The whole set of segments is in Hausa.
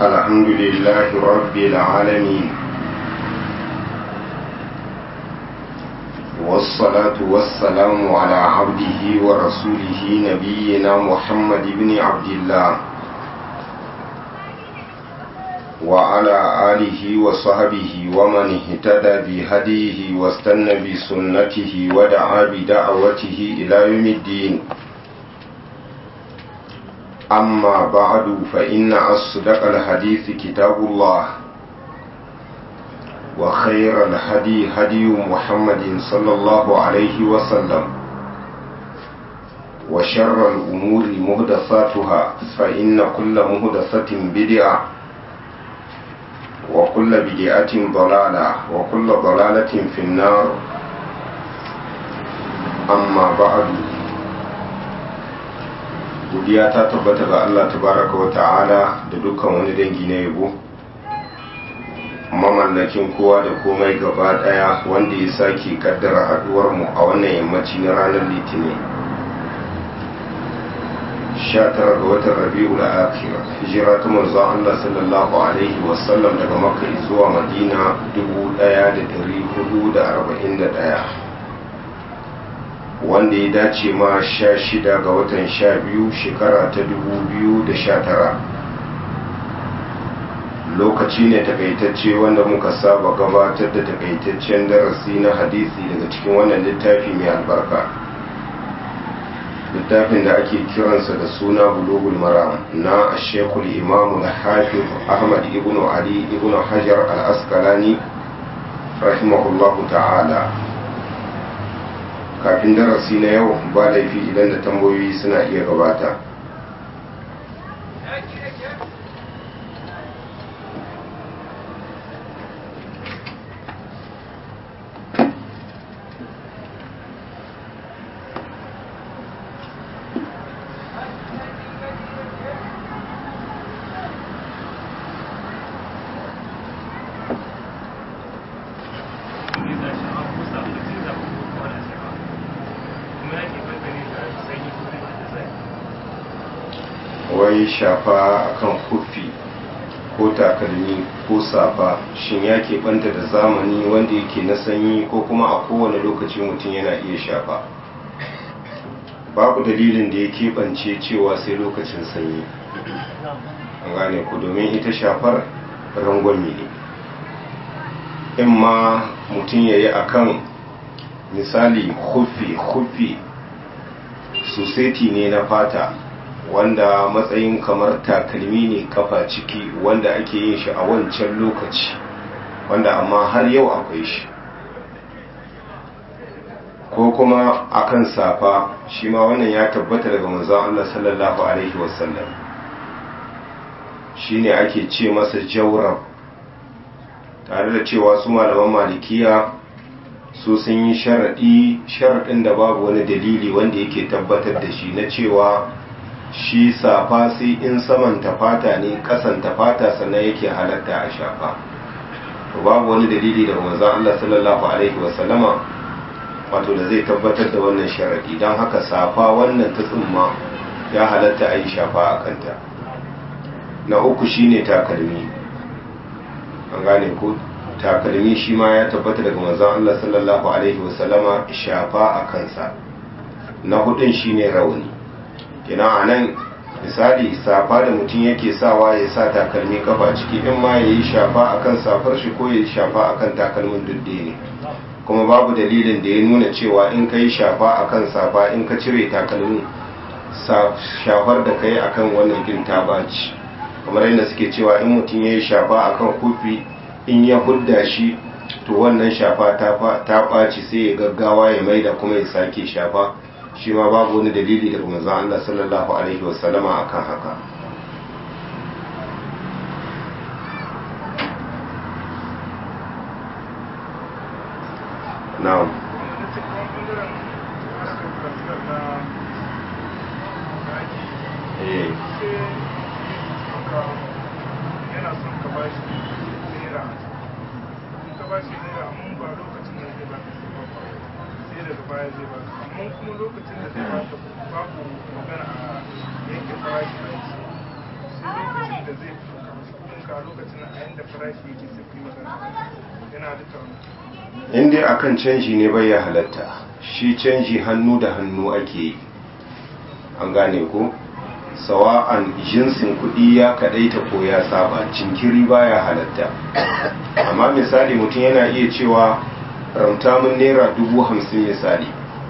الحمد لله رب العالمين والصلاة والسلام على عبده ورسوله نبينا محمد بن عبد الله وعلى آله وصحبه ومن اهتدى بهديه واستنى بسنته ودعا بدعوته إلى يوم الدين أما بعد فإن أصدق الحديث كتاب الله وخير الهدي هدي محمد صلى الله عليه وسلم وشر الأمور مهدثاتها فإن كل مهدثة بدعة وكل بدعة ضلالة وكل ضلالة في النار أما بعد godiya ta tabbata ga Allah tabaraka wa ta'ala da dukkan wani dangi na yabo mamallakin kowa da komai gaba daya wanda ya sake kaddara haduwar mu a wannan yammaci na ranar litinin 19 ga watan rabi'ul akhir hijira ta manzon Allah sallallahu alaihi wasallam daga makka zuwa madina 1441 wanda ya dace ma sha shida ga watan sha biyu shekara ta dubu biyu da sha tara lokaci ne takaitacce wanda muka saba gabatar da takaitaccen darasi na hadisi daga cikin wannan littafi mai albarka littafin da ake kiransa da suna bulugul maram na shekul imamu na hafiz ahmad ibn ali ibn hajar al-askalani rahimahullahu ta'ala kafin darasi na yau ba laifi idan da tambayoyi suna iya gabata wai shafa akan kufi ko takalmi ko safa shin ya keɓanta da zamani wanda yake na sanyi ko kuma a kowane lokaci mutum yana iya shafa babu dalilin da ya keɓance cewa sai lokacin sanyi an gane ku domin ita shafar rangwami ne in ma mutum ya yi akan misali hufi hufi suseti ne na fata wanda matsayin kamar takalmi ne kafa ciki wanda ake yin shi a wancan lokaci wanda amma har yau akwai shi ko kuma akan safa shi ma wannan ya tabbata daga manzon Allah sallallahu alaihi wasallam shine ake ce masa jawrab tare da cewa su malaman malikiya su sun yi sharaɗi sharaɗin da babu wani dalili wanda yake tabbatar da shi na cewa shi safa sai in saman tafata ne kasan tafata sannan yake halatta a shafa to babu wani dalili daga manzon Allah sallallahu alaihi wasallama wato da zai tabbatar da wannan sharadi don haka safa wannan ta tsumma ya halatta a yi shafa a kanta na uku shine takalmi an gane ko takalmi shi ma ya tabbata daga manzon Allah sallallahu alaihi wasallama shafa a kansa na hudun shine rauni kina a nan misali safa da mutum yake sawa ya sa takalmi kafa ciki in ma ya yi shafa akan safar shi ko ya yi shafa akan takalmin dudde ne kuma babu dalilin da ya nuna cewa in ka yi shafa akan safa in ka cire takalmin shafar da ka yi akan wannan gin ta baci kamar yadda suke cewa in mutum ya yi shafa akan kufi in ya hudda shi to wannan shafa ta ɓaci sai ya gaggawa ya maida kuma ya sake shafa shi ma babu wani dalili daga manzon Allah sallallahu alaihi wasallama akan haka na'am eh yana son ka ba shi naira in ka ba shi naira amma ba lokacin da zai baka sai daga baya zai baka amma kuma lokacin da zai baka babu magana a yanke farashi a yi sai lokacin da zai a lokacin a yanda farashi yake sai ku yi magana yana da tauna in dai akan canji ne bai ya halatta shi canji hannu da hannu ake yi an gane ko sawa'an jinsin kuɗi ya kaɗaita ko ya saba cinkiri baya halatta amma misali mutum yana iya cewa ramta mun naira dubu hamsin misali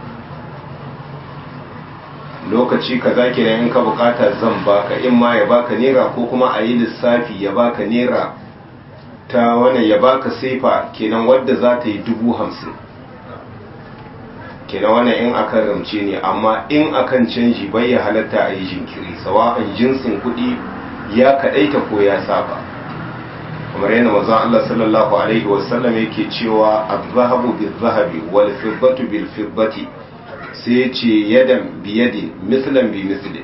lokaci kaza kenan in ka bukata zan baka in ma ya baka naira ko kuma a yi lissafi ya baka naira ta wannan ya baka sefa kenan wadda za ta yi dubu hamsin kenan wannan in akan ramce ne amma in akan canji bai ya halatta a yi jinkiri sawa'an jinsin kuɗi ya kaɗaita ko ya saba kamar yana mazan Allah sallallahu alaihi wasallam yake cewa az-zahabu bil-zahabi wal fiddatu bil-fiddati sai ya ce yadan biyadin mislan bi mislin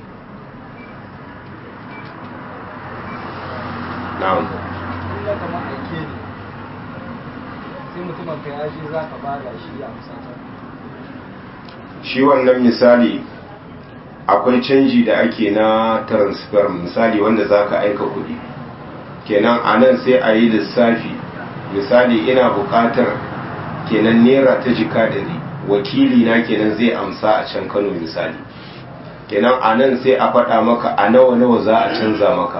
na'am kuma kamar aike ne sai mutumin ka ya shi za ka bada shi a musata shi wannan misali akwai canji da ake na transfer misali wanda za ka aika kuɗi kenan a nan sai a yi lissafi misali ina buƙatar kenan naira ta jika ɗari wakili na kenan zai amsa a can kano misali kenan a nan sai a faɗa maka a nawa nawa za a canza maka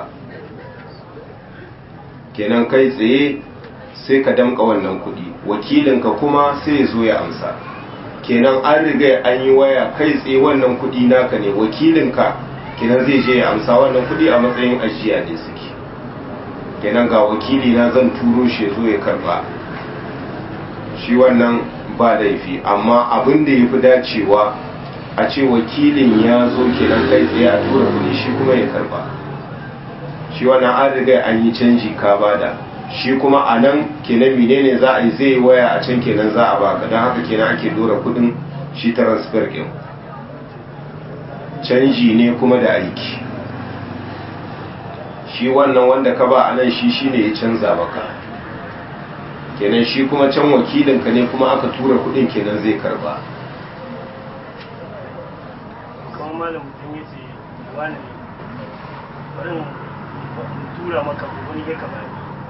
kenan kai tsaye sai ka damka wannan kuɗi wakilinka kuma sai ya zo ya amsa kenan an riga an yi waya kai tsaye wannan kuɗi naka ne wakilinka kenan zai je ya amsa wannan kuɗi a matsayin ajiya ne suke kenan ga wakili na zan turo shi ya zo ya karba shi wannan ba laifi amma abin da ya fi dacewa a ce wakilin ya zo kenan kai tsaye a tura kuɗi shi kuma ya karba shi wannan an riga an yi canji ka bada shi kuma a nan kenan menene za a yi zai waya a can kenan za a baka don haka kenan ake dora kudin shi transfer din canji ne kuma da aiki shi wannan wanda ka ba a nan shi shine ya canza maka kenan shi kuma can wakilinka ne kuma aka tura kudin kenan zai karba kamar malam mutum ya ce wani ne bari in tura maka wani ya kamar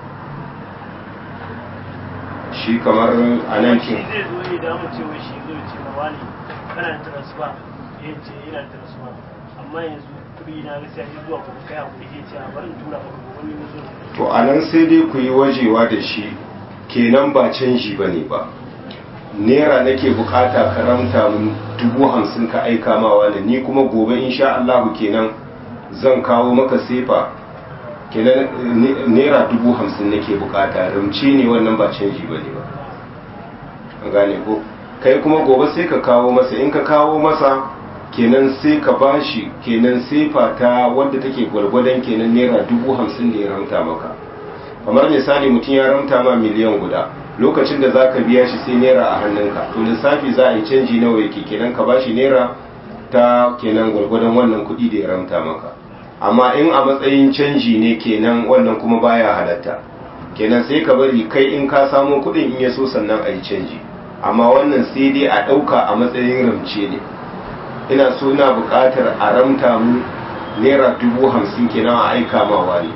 shi kamar a nan shi kin zai zo ne da mu ce wai shi zai ce ma wani kana da transfer ya ce yana da transfer amma yanzu kuɗi na gaskiya ya zuwa kuma kai hakuri ya ce a bari in tura maka wani mutum to a nan sai dai ku yi wajewa da shi kenan ba canji ba ne ba naira nake bukata karamta mun dubu hamsin ka aika ma wani ni kuma gobe insha Allah kenan zan kawo maka sefa kenan ne- naira dubu hamsin nake bukata ramci ne wannan ba canji ba ne ba an gane ko kai kuma gobe sai ka kawo masa in ka kawo masa kenan sai ka bashi kenan sefa ta wadda take gwargwadon kenan naira dubu hamsin da ya ramta maka kamar misali mutum ya ramta ma miliyan guda lokacin da zaka biya shi sai naira a hannunka to lissafi za a yi canji nawa yake kenan ka bashi naira ta kenan gwargwadon wannan kuɗi da ya ramta maka amma in a matsayin canji ne kenan wannan kuma baya halatta kenan sai ka bari kai in ka samo kuɗin in ya so sannan a yi canji amma wannan sai dai a ɗauka a matsayin ramce ne ina so na buƙatar a ramta mu naira dubu hamsin kenan a aika ma wani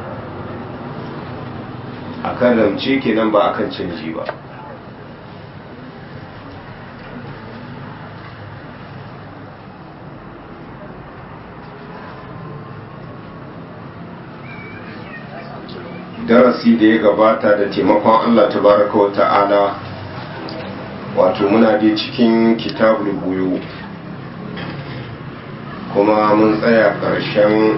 akan ramce kenan ba akan canji ba darasi da ya gabata da taimakon Allah tabaraka wa ta'ala wato muna dai cikin kitabul buyu kuma mun tsaya ƙarshen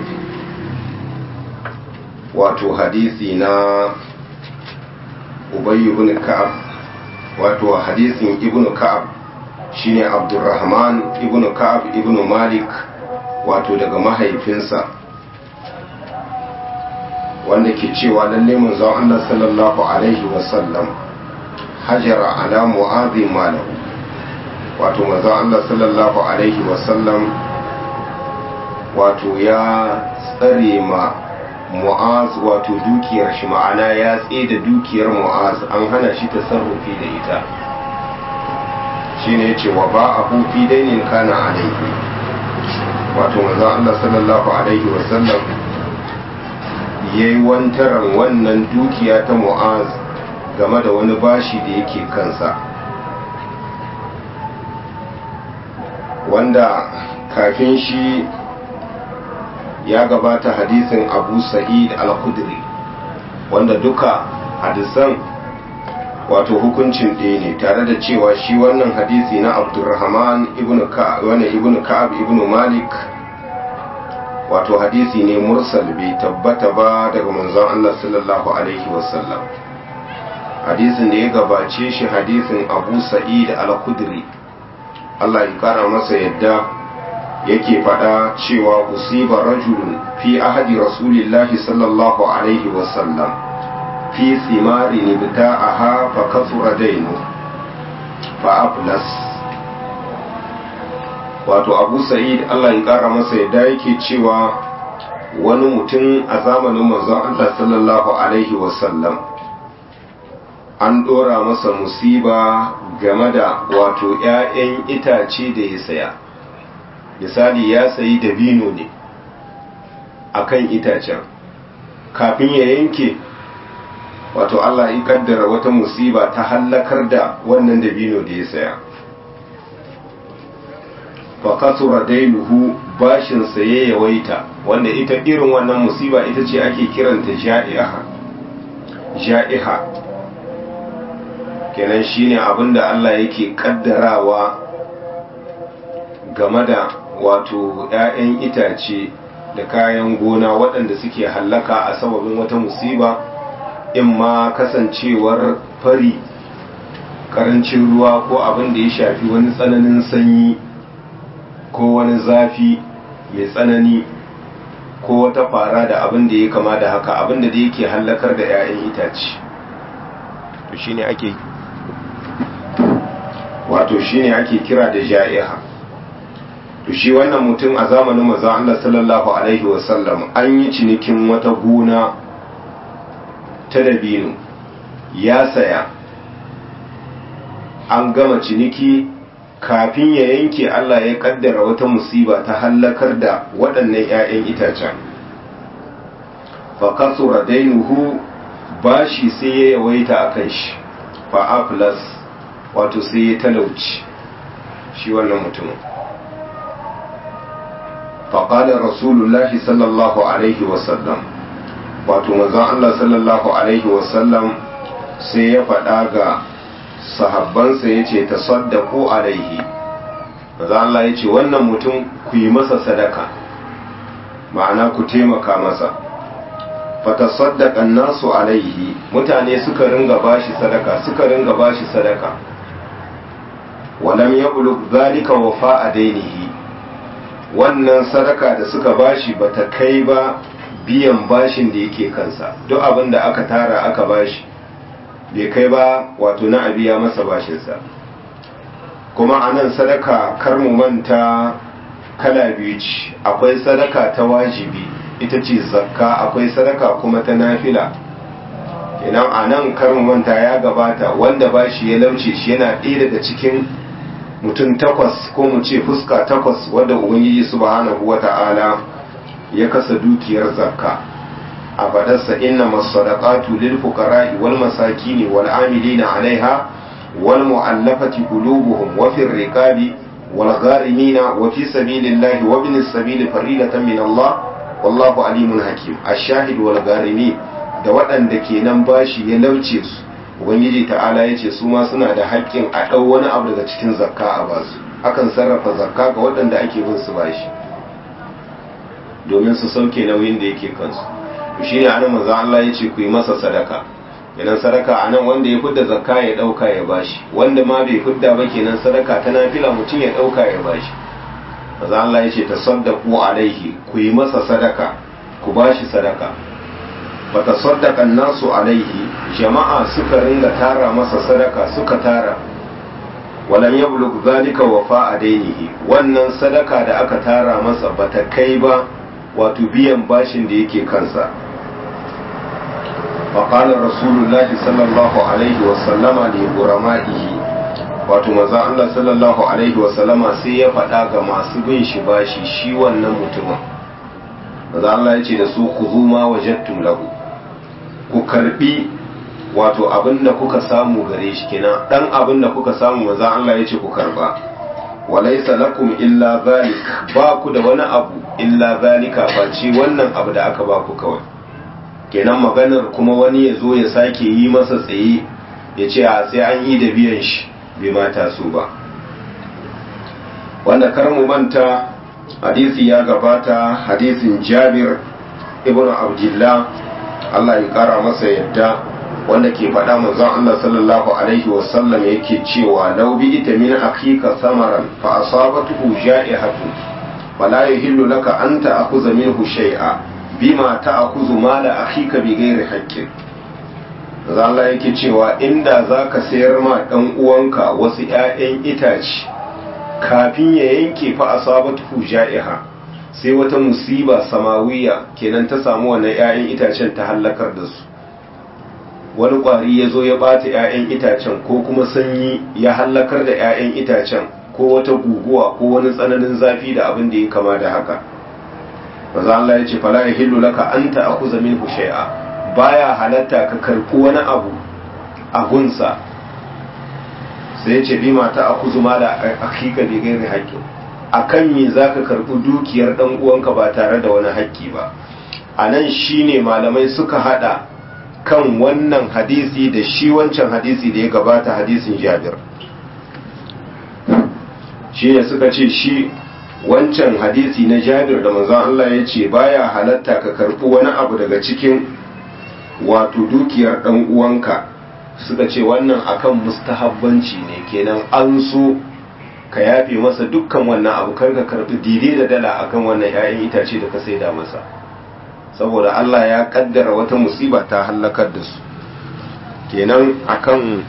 wato hadisi na Ubay ibn Ka'ab wato hadisin ibn Ka'ab shine Abdurrahman ibn Ka'ab ibn Malik wato daga mahaifinsa wanda ke cewa lalle manzon Allah sallallahu alaihi wasallam hajara ala mu'adhi malahu wato manzon Allah sallallahu alaihi wasallam wato ya tsare ma mu'az wato dukiyar shi ma'ana ya da dukiyar mu'az an hana shi tasarrufi da ita shine yace wa ba a fi dainin kana alaihi wato manzon Allah sallallahu alaihi wasallam ya yi wantaran wannan dukiya ta mu'az game da wani bashi da yake kansa wanda kafin shi ya gabata hadisin abu sa'id al-khudri wanda duka hadisan wato hukuncin ɗaya ne tare da cewa shi wannan hadisi na abdurrahman ibn ka'ab ibn malik wato hadisi ne mursal bai tabbata ba daga manzon Allah sallallahu alaihi wasallam hadisin da ya gabace shi hadisin abu sa'id al-khudri Allah ya kara masa yadda yake faɗa cewa usiba rajulun fi ahadi rasulillahi sallallahu alaihi wasallam fi simari nibta'aha fa kasura dainu fa aflas wato abu sa'id Allah ya kara masa yadda yake cewa wani mutum a zamanin manzon Allah sallallahu alaihi wasallam an dora masa musiba game da wato 'ya'yan itace da ya saya misali ya sayi dabino ne akan itacen kafin ya yanke wato Allah ya kaddara wata musiba ta hallakar da wannan dabino da ya saya fa kasura dainuhu bashin saye yawaita wanda ita irin wannan musiba ita ce ake kiranta ja'iha ja'iha kenan shine abinda Allah yake kaddarawa game da wato 'ya'yan itace da kayan gona waɗanda suke hallaka a sababin wata musiba in ma kasancewar fari karancin ruwa ko abin da ya shafi wani tsananin sanyi ko wani zafi mai tsanani ko wata fara da abin da ya kama da haka abin da yake hallakar da 'ya'yan itace to shine ake wato shine ake kira da ja'iha to shi wannan mutum a zamanin manzon Allah sallallahu alaihi wasallam an yi cinikin wata gona ta dabino ya saya an gama ciniki kafin ya yanke Allah ya kaddara wata musiba ta hallakar da waɗannan 'ya'yan itacen fa kasura dainuhu bashi sai ya yawaita a kan shi fa aflas wato sai ya talauci shi wannan mutumin faƙalar rasulullahi sallallahu alaihi wasallam wato manzon Allah sallallahu alaihi wasallam sai ya faɗa ga sahabbansa ya ce ta saddaku alaihi manzon Allah ya ce wannan mutum ku yi masa sadaka ma'ana ku taimaka masa fata saddaƙan nasu alaihi mutane suka ringa bashi sadaka suka ringa bashi sadaka walam ya zalika wafa a dainihi wannan sadaka da suka bashi bata kai ba biyan bashin da yake kansa duk abin da aka tara aka bashi bai kai ba wato na a biya masa bashinsa kuma a nan sadaka kar mu manta kala biyu ce akwai sadaka ta wajibi ita ce zakka akwai sadaka kuma ta nafila idan a nan kar mu manta ya gabata wanda bashi ya lauce shi yana ɗaya daga cikin mutum takwas ko mu ce fuska takwas wadda ubangiji subhanahu wata'ala ya kasa dukiyar zakka a fadarsa inna masadaqatu lil fuqara'i wal masakini wal amilina 'alaiha wal mu'allafati qulubuhum wa fir riqabi wal gharimina wa fi sabilillahi wa bin sabili faridatan min Allah wallahu alimun hakim ash-shahid wal gharimi da waɗanda kenan bashi ya lauce su ubangiji ta'ala ya ce su ma suna da haƙƙin a ɗau wani abu daga cikin zakka a basu akan sarrafa zakka ga waɗanda ake bin su bashi domin su sauke nauyin da yake kansu to shi ne anan manzo Allah ya ce ku yi masa sadaka kenan sadaka anan wanda ya fidda zakka ya ɗauka ya bashi wanda ma bai fidda ba kenan sadaka ta nafila mutum ya ɗauka ya bashi manzo Allah ya ce tasaddaqu alaihi ku yi masa sadaka ku bashi sadaka fatasaddaqa nasu alaihi jama'a suka ringa tara masa sadaka suka tara walam yablug zalika wafa dainihi wannan sadaka da aka tara masa bata kai ba wato biyan bashin da yake kansa فقال رسول الله صلى الله عليه وسلم لغرمائه wato manzon Allah sallallahu alaihi wasallama sai ya faɗa ga masu bin shi bashi shi wannan mutumin maza Allah ya ce da su ku zuma wajattum lahu ku karbi wato abin da kuka samu gare shi kenan dan abin da kuka samu maza Allah ya ce ku karba walaisa lakum illa zalik ba ku da wani abu illa zalika face wannan abu da aka ba ku kawai kenan maganar kuma wani ya zo ya sake yi masa tsaye ya ce a sai an yi da biyan shi bai mata su ba wanda kar mu manta hadisi ya gabata hadisin jabir ibn abdullah Allah ya kara masa yadda wanda ke faɗa manzon Allah sallallahu alaihi wasallam yake cewa law bi ita min akhika samaran fa asabatuhu ja'ihatu fala yahillu laka an ta'khudha minhu shay'a bima ta'khudhu mala akhika bi ghairi haqqin manzon Allah yake cewa inda zaka sayar ma dan uwanka wasu ƴaƴan itace kafin ya yanke fa asabatuhu ja'iha sai wata musiba samawiya kenan ta samu wannan ƴaƴan itacen ta halakar da su wani ƙwari ya zo ya ɓata 'ya'yan itacen ko kuma sanyi ya hallakar da 'ya'yan itacen ko wata guguwa ko wani tsananin zafi da abin da ya kama da haka maza Allah ya ce fala ya hillu laka an ta'khudha minhu shay'a baya halatta ka karɓi wani abu a gunsa sai ya ce bi mata akuzu ma da hakika bi gairi haƙƙi akan me zaka karɓi dukiyar dan uwanka ba tare da wani haƙƙi ba anan shine malamai suka hada kan wannan hadisi da shi wancan hadisi da ya gabata hadisin jabir shi ne suka ce shi wancan hadisi na jabir da manzon Allah ya ce baya halatta ka karɓi wani abu daga cikin wato dukiyar ɗan uwanka suka ce wannan akan mustahabbanci ne kenan an so ka yafe masa dukkan wannan abu kar ka karɓi dire da dala akan wannan 'ya'yan itace da ka saida masa saboda Allah ya kaddara wata musiba ta hallakar da su kenan akan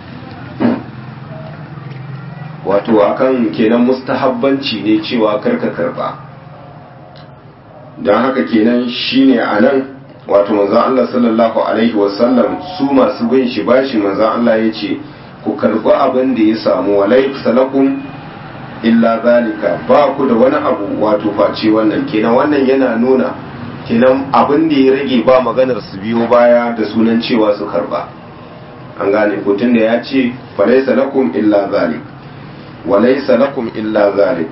wato akan kenan mustahabbanci ne cewa karka karba don haka kenan shine anan wato manzon Allah sallallahu alaihi wasallam su masu bin shi bashi manzon Allah ya ce ku karbi abin da ya samu walai salakum illa zalika ba ku da wani abu wato face wannan kenan wannan yana nuna kenan abin da ya rage ba maganar su biyo baya da sunan cewa su karba an gane kutun da ya ce falaisa lakum illa zalik walaisa lakum illa zalik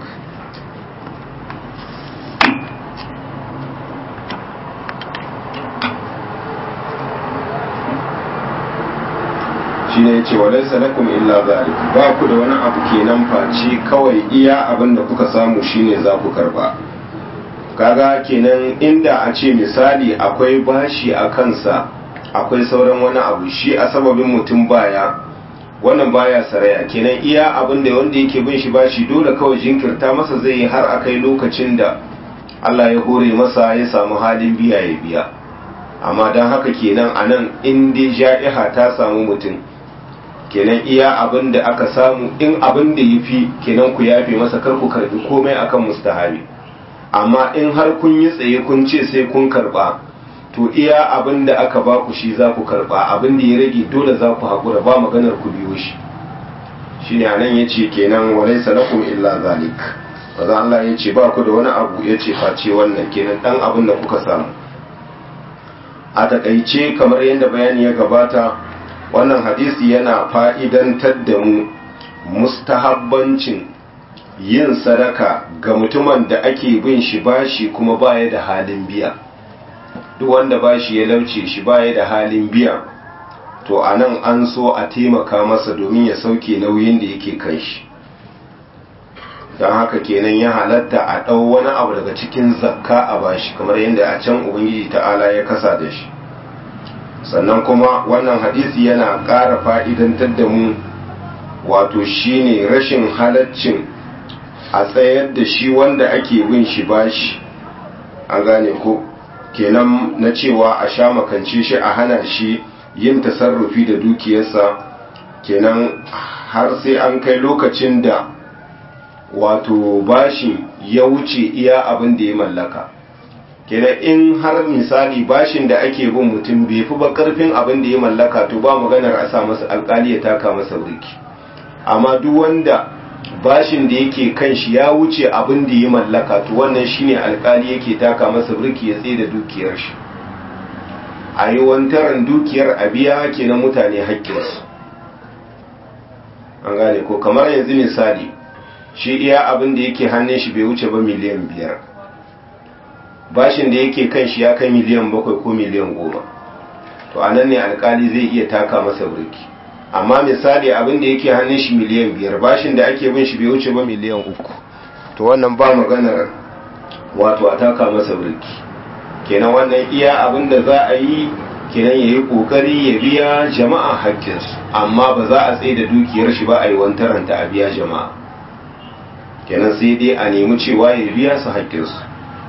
shi ne ce walaisa lakum illa zalik ba ku da wani abu kenan face kawai iya abin da kuka samu shine za ku karba kaga kenan inda a ce misali akwai bashi a kansa akwai sauran wani abu shi a sababin mutum baya wannan baya saraya kenan iya abin da wanda yake bin shi bashi dole kawai jinkirta masa zai yi har akai lokacin da Allah ya hore masa ya samu halin biya ya biya amma don haka kenan a nan in dai ja'iha ta samu mutum kenan iya abin da aka samu in abin da ya fi kenan ku yafe masa kar ku karbi komai akan mustahabi amma in har kun yi tsaye kun ce sai kun karba to iya abin da aka ba ku shi za ku karba abin da ya rage dole za ku haƙura ba maganar ku biyo shi shi ne anan ya ce kenan walai salakum illa zalik wanda Allah ya ce ba ku da wani abu ya ce face wannan kenan ɗan abin da kuka samu a takaice kamar yadda bayani ya gabata wannan hadisi yana fa'idantar da mu mustahabbancin yin sadaka ga mutumin da ake bin shi bashi kuma baya da halin biya duk wanda bashi ya lauce shi baya da halin biya to a nan an so a taimaka masa domin ya sauke nauyin da yake kan shi don haka kenan ya halatta a ɗau wani abu daga cikin zakka a bashi kamar yadda a can ubangiji ta'ala ya kasa da shi sannan kuma wannan hadisi yana ƙara fa'idantar da mu wato shine rashin halaccin a tsayar da shi wanda ake bin shi bashi an gane ko kenan na cewa a sha makance shi a hana shi yin tasarrufi da dukiyarsa kenan har sai an kai lokacin da wato bashin ya wuce iya abin da ya mallaka kenan in har misali bashin da ake bin mutum bai fi ba karfin abin da ya mallaka to ba maganar a sa masa alkali ya taka masa burki amma duk wanda bashin da yake kan shi ya wuce abin da ya mallaka to wannan shine alkali yake taka masa birki ya tsaye da dukiyar shi a yi wantaran dukiyar a biya ke na mutane haƙƙinsu an gane ko kamar yanzu misali shi iya abin da yake hannun shi bai wuce ba miliyan biyar bashin da yake kan shi ya kai miliyan bakwai ko miliyan goma to a nan ne alkali zai iya taka masa birki amma misali abin da yake hannun shi miliyan biyar bashin da ake bin shi bai wuce ba miliyan uku to wannan ba maganar wato a taka masa birki kenan wannan iya abin da za a yi kenan ya yi kokari ya biya jama'a haƙƙinsu amma ba za a tsaye da dukiyar shi ba a yi wantaranta a biya jama'a kenan sai dai a nemi cewa ya biya su haƙƙinsu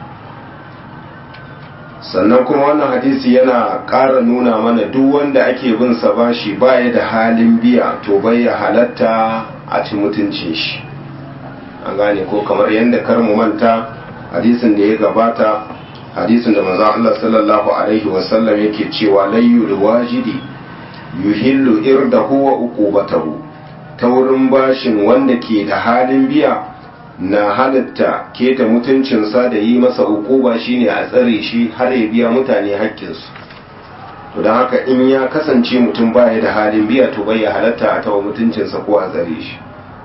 sannan kuma wannan hadisi yana ƙara nuna mana duk wanda ake bin sa bashi baya da halin biya to bai ya halatta a ci mutuncin shi an gane ko kamar yadda kar mu manta hadisin da ya gabata hadisin da manzon Allah sallallahu alaihi wasallam yake cewa layyu wajidi yuhillu irdahu wa uqubatahu ta wurin bashin wanda ke da halin biya na halatta keta mutuncinsa da yi masa ukuba shine a tsare shi har ya biya mutane haƙƙinsu to don haka in ya kasance mutum baya da halin biya to bai ya halatta a tawa mutuncinsa ko a tsare shi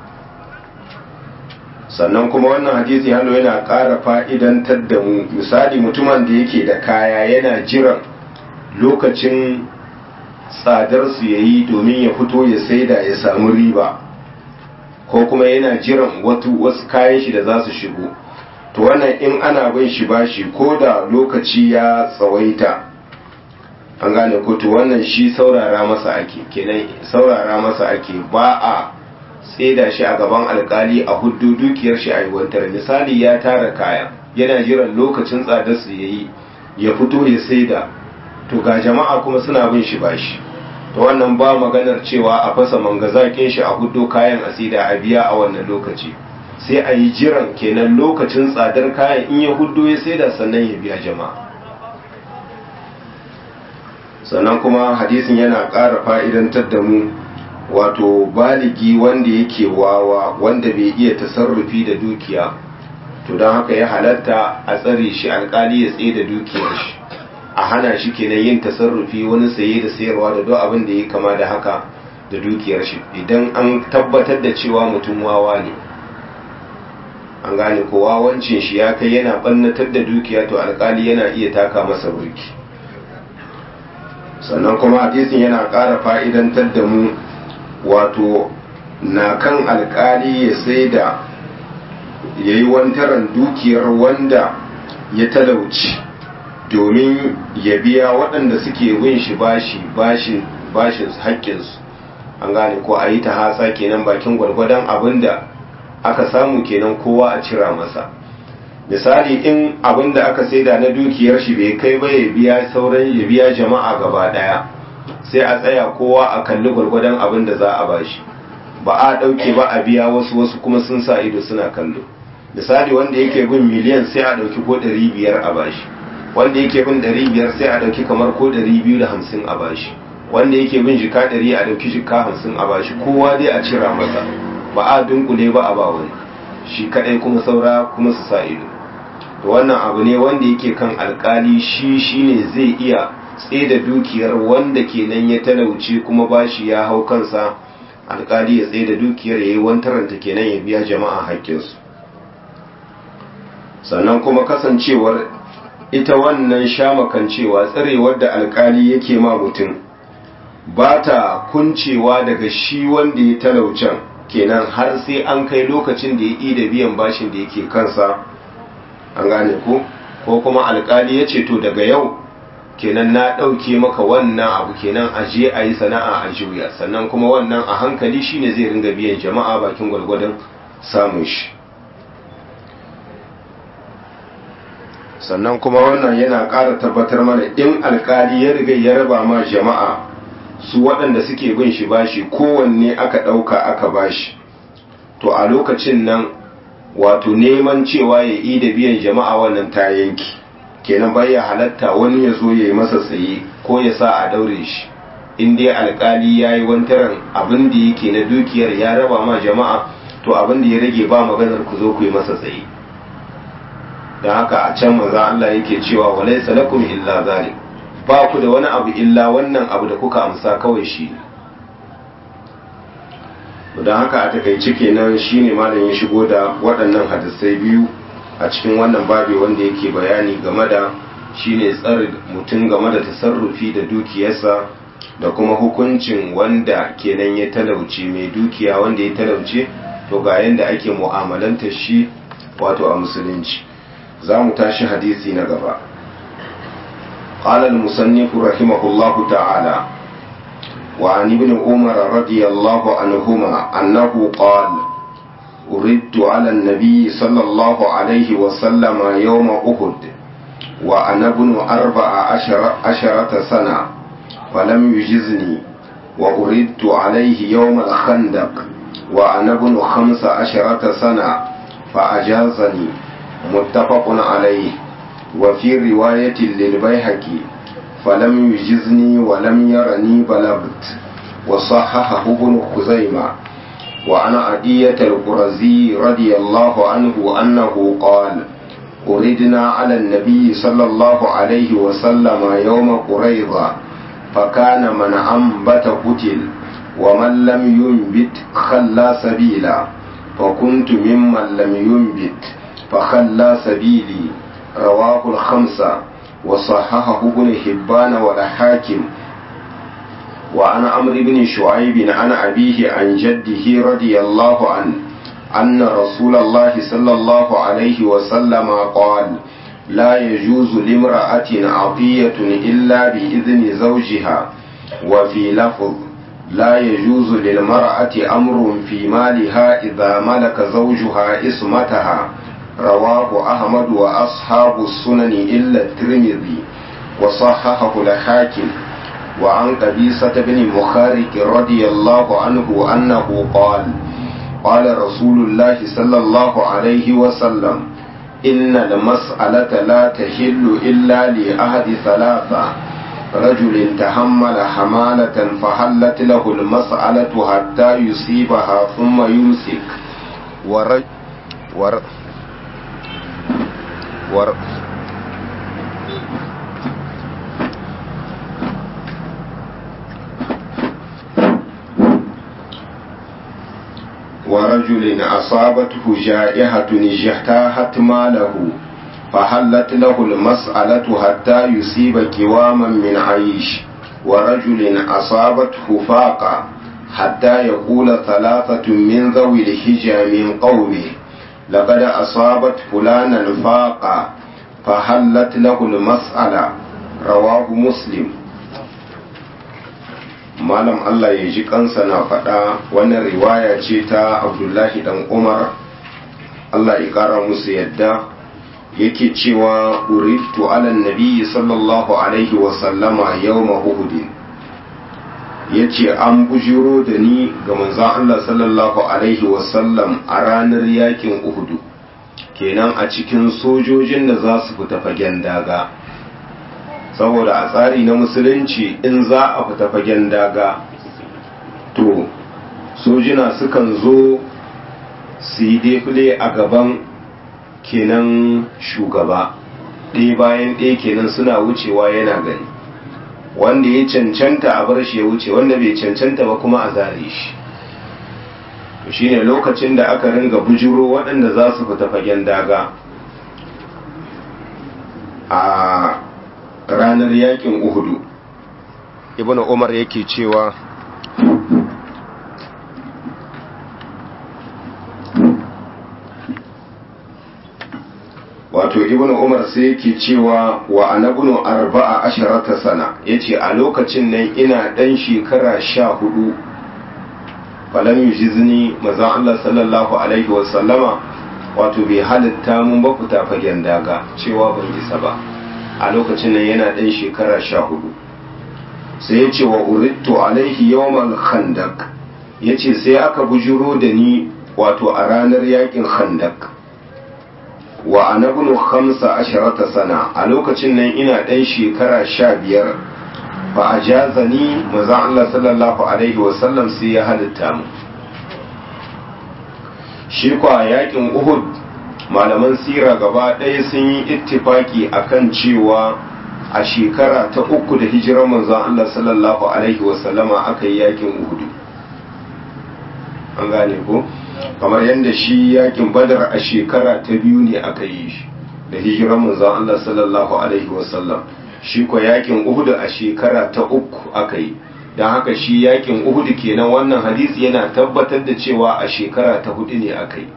sannan kuma wannan hadisi hannu yana ƙara fa'idantar da mu misali mutumin da yake da kaya yana jiran lokacin tsadarsu ya yi domin ya fito ya saida ya samu riba ko kuma yana jiran wasu kayan shi da za su shigo to wannan in ana bin shi bashi ko da lokaci ya tsawaita an gane ko to wannan shi saurara masa ake kenan saurara masa ake ba a tseda shi a gaban alkali a huddu dukiyar shi a yiwantar misali ya tara kaya yana jiran lokacin tsadar su yayi ya fito ya saida to ga jama'a kuma suna bin shi bashi to wannan ba maganar cewa a fasa mangazakin shi a huddo kayan asida a biya a wannan lokaci sai a yi jiran kenan lokacin tsadar kayan in ya huddo ya saida sannan ya biya jama'a sannan kuma hadisin yana ƙara fa'idantar da mu wato baligi wanda yake wawa wanda bai iya tasarrufi da dukiya to don haka ya halatta a tsare shi alkali ya tsaye da dukiyar shi a hana shi kenan yin tasarrufi wani saye da sayarwa da duk abin da ya kama da haka da dukiyar shi idan an tabbatar da cewa mutum wawa ne an gane ko wawancin shi ya kai yana bannatar da dukiya to alkali yana iya taka masa burki sannan kuma hadisin yana ƙara fa'idantar da mu wato na kan alkali ya sai da ya yi wantaran dukiyar wanda ya talauci domin ya biya waɗanda suke bin shi bashi bashin bashin haƙƙinsu an gane ko a yi ta hasa kenan bakin gwargwadon abin da aka samu kenan kowa a cira masa misali in abin da aka saida na dukiyar shi bai kai ba ya biya sauran ya biya jama'a gaba ɗaya sai a tsaya kowa a kalli gwargwadon abin da za a bashi ba a ɗauke ba a biya wasu wasu kuma sun sa ido suna kallo misali wanda yake bin miliyan sai a ɗauki ko ɗari biyar a bashi wanda yake bin ɗari biyar sai a ɗauki kamar ko ɗari biyu da hamsin a bashi wanda yake bin jika ɗari a ɗauki jika hamsin a bashi kowa dai a cira masa ba a dunkule ba a ba wani shi kaɗai kuma saura kuma su sa ido to wannan abu ne wanda yake kan alkali shi shine zai iya da dukiyar wanda kenan ya talauce kuma bashi ya hau kansa alkali ya tsaye da dukiyar ya yi wantaranta kenan ya biya jama'a haƙƙinsu sannan kuma kasancewar ita wannan shamakancewa tsarewar da alkali yake ma mutum ba ta kuncewa daga shi wanda ya talaucen kenan har sai an kai lokacin da ya yi da biyan bashin da yake kansa an gane ku ko kuma alkali ya ce to daga yau kenan na ɗauke maka wannan abu kenan a je a yi sana'a a juya sannan kuma wannan a hankali shine zai ringa biyan jama'a bakin gwargwadon samun shi sannan kuma wannan yana ƙara tabbatar mana in alkali ya riga ya raba ma jama'a su waɗanda suke bin shi bashi kowanne aka ɗauka aka bashi to a lokacin nan wato neman cewa ya yi da biyan jama'a wannan ta yanki kenan baya halatta wani ya zo ya yi masa tsaye ko ya sa a daure shi in dai alkali ya yi wantaran abin da yake na dukiyar ya raba ma jama'a to abin da ya rage ba maganar ku zo ku yi masa tsaye don haka a can maza Allah yake cewa walai salakum illa zalik ba ku da wani abu illa wannan abu da kuka amsa kawai shi don haka a takaice kenan shine malam ya shigo da waɗannan hadisai biyu a cikin wannan babi wanda yake bayani game da shine tsare mutum game da tasarrufi da dukiyarsa da kuma hukuncin wanda kenan ya talauce mai dukiya wanda ya talauce to ga yanda ake mu'amalanta shi wato a musulunci za mu tashi hadisi na gaba قال المصنف رحمه الله تعالى وعن ابن عمر رضي الله عنهما أنه قال أردت على النبي صلى الله عليه وسلم يوم أحد وأنا ابن أربع عشر عشرة سنة فلم يجزني وأردت عليه يوم الخندق وأنا ابن خمس عشرة سنة فأجازني متفق عليه وفي رواية للبيهقي فلم يجزني ولم يرني بلغت وصححه ابن خزيمة وعن عدية القرزي رضي الله عنه أنه قال أردنا على النبي صلى الله عليه وسلم يوم قريضة فكان من أنبت قتل ومن لم ينبت خلى سبيلا فكنت ممن لم ينبت فخلى سبيلي رواه الخمسة وصححه ابن حبان والحاكم وعن عمرو بن شعيب عن أبيه عن جده رضي الله عنه أن رسول الله صلى الله عليه وسلم قال لا يجوز لامرأة عطية إلا بإذن زوجها وفي لفظ لا يجوز للمرأة أمر في مالها إذا ملك زوجها اسمتها رواه أحمد وأصحاب السنن إلا الترمذي وصححه الحاكم وعن قبيصة بن مخارق رضي الله عنه أنه قال قال رسول الله صلى الله عليه وسلم إن المسألة لا تحل إلا لأحد ثلاثة رجل تحمل حمالة فحلت له المسألة حتى يصيبها ثم يمسك ورج ور ور ورجل أصابته جائحة اجتاحت ماله فحلت له المسألة حتى يصيب كواما من عيش ورجل أصابته فاقة حتى يقول ثلاثة من ذوي الحجى من قومه لقد أصابت فلانا فاقة فحلت له المسألة رواه مسلم malam Allah ya ji kansa na faɗa wannan riwaya ce ta abdullahi dan umar Allah ya ƙara musu yadda yake cewa uridtu ala nabi sallallahu alaihi wasallama yawma uhudin ya ce an bujiro da ni ga manzon Allah sallallahu alaihi wasallam a ranar yakin uhudu kenan a cikin sojojin da za su fita fagen daga saboda a tsari na musulunci in za a fita fagen daga to sojina sukan zo su yi defile a gaban kenan shugaba ɗaya bayan ɗaya kenan suna wucewa yana gani wanda ya cancanta a bar shi ya wuce wanda bai cancanta ba kuma a zare shi to shine lokacin da aka ringa bujuro waɗanda za su fita fagen daga a ranar yakin uhudu ibn umar yake cewa wato ibn umar sai yake cewa wa anabnu arba'a asharata sana yace a lokacin nan ina dan shekara sha hudu falam yujizni maza Allah sallallahu alaihi wasallama wato bai halitta mun ba fita fagen daga cewa ban isa ba a lokacin nan yana dan shekara sha hudu sai ya ce wa urittu alaihi yawmal khandaq yace sai aka bujuro da ni wato a ranar yakin khandaq wa anabnu khamsa asharata sana a lokacin nan ina ɗan shekara sha biyar fa a jazani maza Allah sallallahu alaihi wasallam sai ya halitta mu shi kwa yakin uhud malaman sira gaba ɗaya sun yi ittifaki akan cewa a shekara ta uku da hijirar manzon Allah sallallahu alaihi wasallama aka yi yakin uhudu an gane ko kamar yadda shi yakin badar a shekara ta biyu ne aka yi shi da hijirar manzon Allah sallallahu alaihi wasallam shi ko yakin uhudu a shekara ta uku aka yi don haka shi yakin uhudu kenan wannan hadisi yana tabbatar da cewa a shekara ta hudu ne aka yi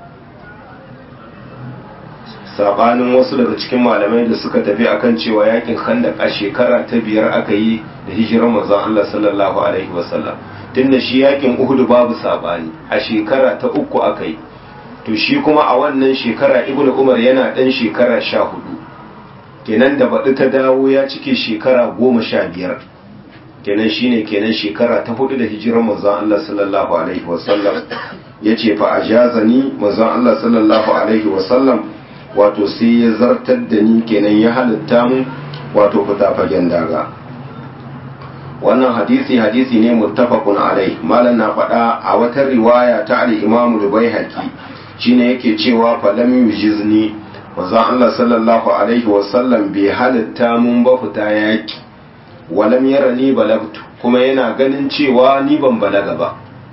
sabanin wasu daga cikin malamai da suka tafi akan cewa yakin khandak a shekara ta biyar aka yi da hijirar manzon Allah sallallahu alaihi wasallam tunda shi yakin Uhud babu sabani a shekara ta uku aka yi to shi kuma a wannan shekara Ibn Umar yana dan shekara sha hudu kenan da baɗi ta dawo ya cike shekara goma sha biyar kenan shine kenan shekara ta hudu da hijirar manzon Allah sallallahu alaihi wasallam yace fa ajazani manzon Allah sallallahu alaihi wasallam wato sai ya zartar da ni kenan ya halitta mu wato fita fagen daga wannan hadisi hadisi ne muttafaqun alai malam na faɗa a wata riwaya ta al-Imam al-Baihaqi shine yake cewa fa lam yujizni manzon Allah sallallahu alaihi wa sallam bai halitta mun ba fita yaki walam yarani balagtu kuma yana ganin cewa ni ban balaga ba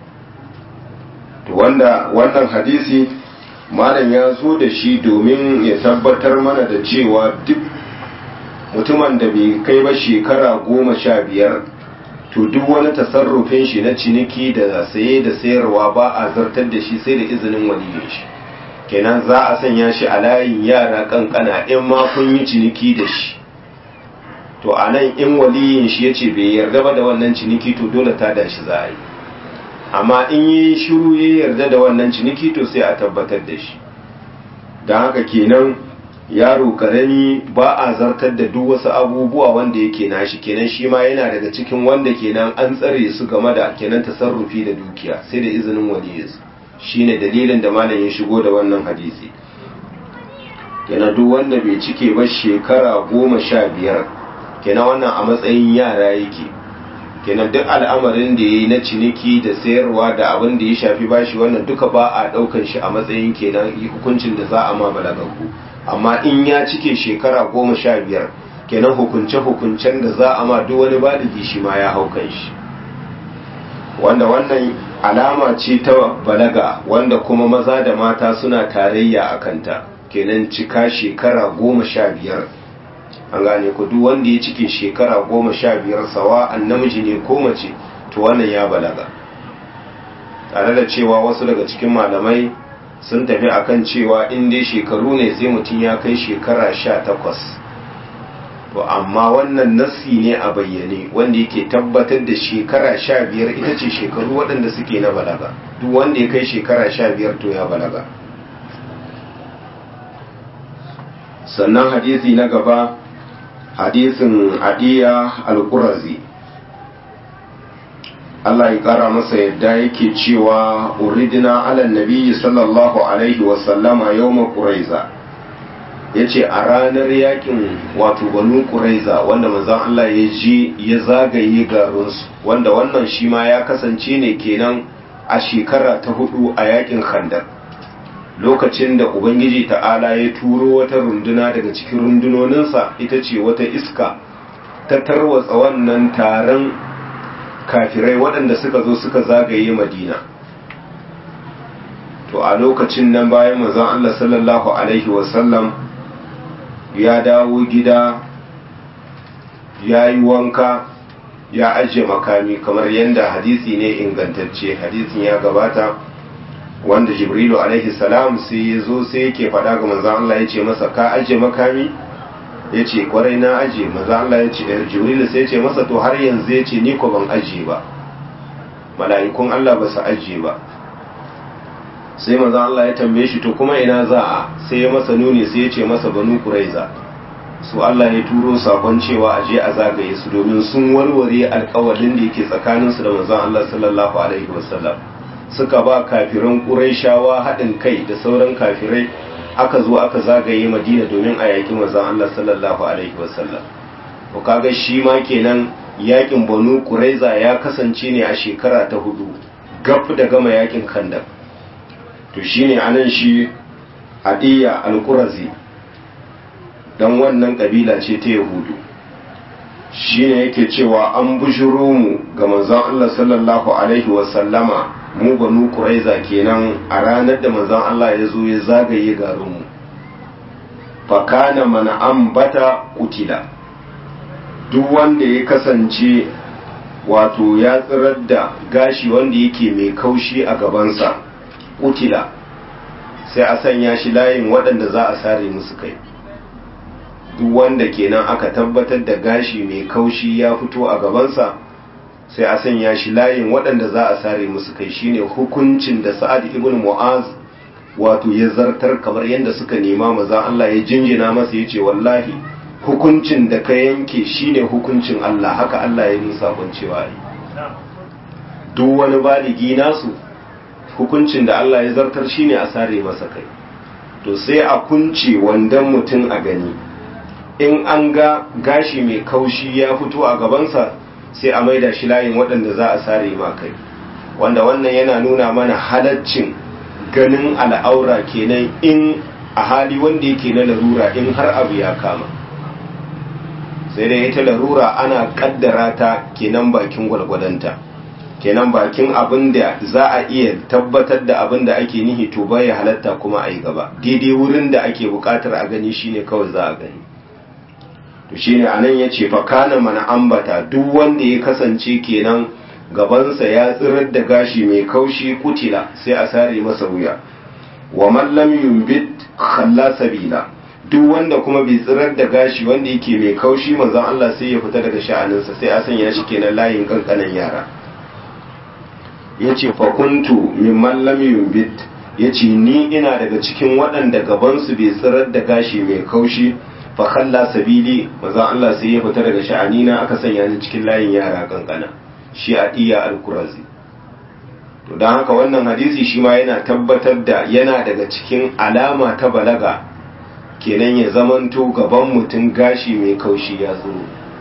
to wanda wannan hadisi malam ya zo da shi domin ya tabbatar mana da cewa duk mutumin da bai kai ba shekara goma sha biyar to duk wani tasarrufin shi na ciniki da saye da sayarwa ba a zartar da shi sai da izinin waliyin shi kenan za a sanya shi a layin yara kankana in ma kun yi ciniki da shi to a nan in waliyin shi ya ce bai yarda ba da wannan ciniki to dole ta da shi za a yi amma in yi shiru ya yarda da wannan ciniki to sai a tabbatar da shi don haka kenan yaro karami ba a zartar da duk wasu abubuwa wanda yake nashi kenan shi ma yana daga cikin wanda kenan an tsare su game da kenan tasarrufi da dukiya sai da izinin waliyinsu shine dalilin da malam ya shigo da wannan hadisi kenan duk wanda bai cike ba shekara goma sha biyar kenan wannan a matsayin yara yake kenan duk al'amarin da ya yi na ciniki da sayarwa da abin da ya shafi bashi wannan duka ba a ɗaukan shi a matsayin kenan hukuncin da za a ma balagaku amma in ya cike shekara goma sha biyar kenan hukunce-hukuncen da za a ma duk wani baligi shi ma ya hau kan shi wanda wannan alama ce ta balaga wanda kuma maza da mata suna tarayya a kanta kenan cika shekara goma sha biyar an gane ku duk wanda ya cike shekara goma sha biyar sawa an namiji ne ko mace to wannan ya balaga tare da cewa wasu daga cikin malamai sun tafi akan cewa in dai shekaru ne sai mutum ya kai shekara sha takwas to amma wannan nassi ne a bayyane wanda yake tabbatar da shekara sha biyar ita ce shekaru waɗanda suke na balaga duk wanda ya kai shekara sha biyar to ya balaga sannan hadisi na gaba hadisin adiya al-qurazi Allah ya kara masa yadda yake cewa uridina ala nabiyyi sallallahu alaihi wa sallama yawma quraiza yace a ranar yakin wato banu quraiza wanda manzon Allah ya je ya zagaye garin su wanda wannan shi ma ya kasance ne kenan a shekara ta hudu a yakin khandaq lokacin da ubangiji ta'ala ya turo wata runduna daga cikin rundunoninsa ita ce wata iska ta tarwatsa wannan taron kafirai waɗanda suka zo suka zagaye madina to a lokacin nan bayan manzon Allah sallallahu alaihi wasallam ya dawo gida ya yi wanka ya ajiye makami kamar yadda hadisi ne ingantacce hadisin ya gabata wanda jibrilu alaihi salam sai ya zo sai yake faɗa ga manzan Allah ya ce masa ka ajiye makami ya ce kwarai na ajiye manzan Allah ya ce jibrilu sai ya ce masa to har yanzu ya ce ni ko ban ajiye ba mala'ikun Allah ba su ajiye ba sai manzan Allah ya tambaye shi to kuma ina za a sai ya masa nuni sai ya ce masa banu kuraiza su Allah ya turo sakon cewa a je a zagaye su domin sun warware alkawalin da yake tsakaninsu da manzan Allah sallallahu alaihi wasallam suka ba kafiran ƙuraishawa haɗin kai da sauran kafirai aka zo aka zagaye madina domin a yaƙi mazan Allah sallallahu alaihi wasallam to kaga shi ma kenan yaƙin banu ƙuraiza ya kasance ne a shekara ta hudu gab da gama yaƙin khandaq to shine anan shi adiya al-qurazi dan wannan kabila ce ta yahudu shine yake cewa an bushiro mu ga manzon Allah sallallahu alaihi wasallama mu banu quraiza kenan a ranar da manzon Allah ya zo ya zagaye garin mu fa kana man ambata kutila duk wanda ya kasance wato ya tsirar da gashi wanda yake mai kaushi a gabansa kutila sai a sanya shi layin waɗanda za a sare musu kai duk wanda kenan aka tabbatar da gashi mai kaushi ya fito a gabansa sai a sanya shi layin waɗanda za a sare musu kai shine hukuncin da sa'ad ibn mu'az wato ya zartar kamar yadda suka nema maza Allah ya jinjina masa ya ce wallahi hukuncin da ka yanke shine hukuncin Allah haka Allah ya nisa cewa yi duk wani baligi nasu hukuncin da Allah ya zartar shine a sare masa kai to sai a kunce wandan mutum a gani in an ga gashi mai kaushi ya fito a gabansa sai a maida shi layin waɗanda za a sare ma kai wanda wannan yana nuna mana halaccin ganin al'aura kenan in a hali wanda yake na larura in har abu ya kama sai dai ita larura ana kaddara ta kenan bakin gwalgwadonta kenan bakin abin da za a iya tabbatar da abin da ake nihi to baya halatta kuma a yi gaba daidai wurin da ake bukatar a gani shine kawai za a gani to shine anan ya ce fakana mana ambata duk wanda ya kasance kenan gabansa ya tsirar da gashi mai kaushi kutila sai a sare masa wuya wa man lam yumbit khalla sabila duk wanda kuma bai tsirar da gashi wanda yake mai kaushi manzon Allah sai ya fita daga sha'aninsa sai a sanya shi kenan layin kankanan yara yace fa kuntu mimman lam yumbit yace ni ina daga cikin waɗanda gabansu bai tsirar da gashi mai kaushi fa khalla sabili manzon Allah sai ya fita daga sha'anina aka sanya ni cikin layin yara kankana shi a iya al-kurazi to don haka wannan hadisi shi ma yana tabbatar da yana daga cikin alama ta balaga kenan ya zamanto gaban mutum gashi mai kaushi ya tsoro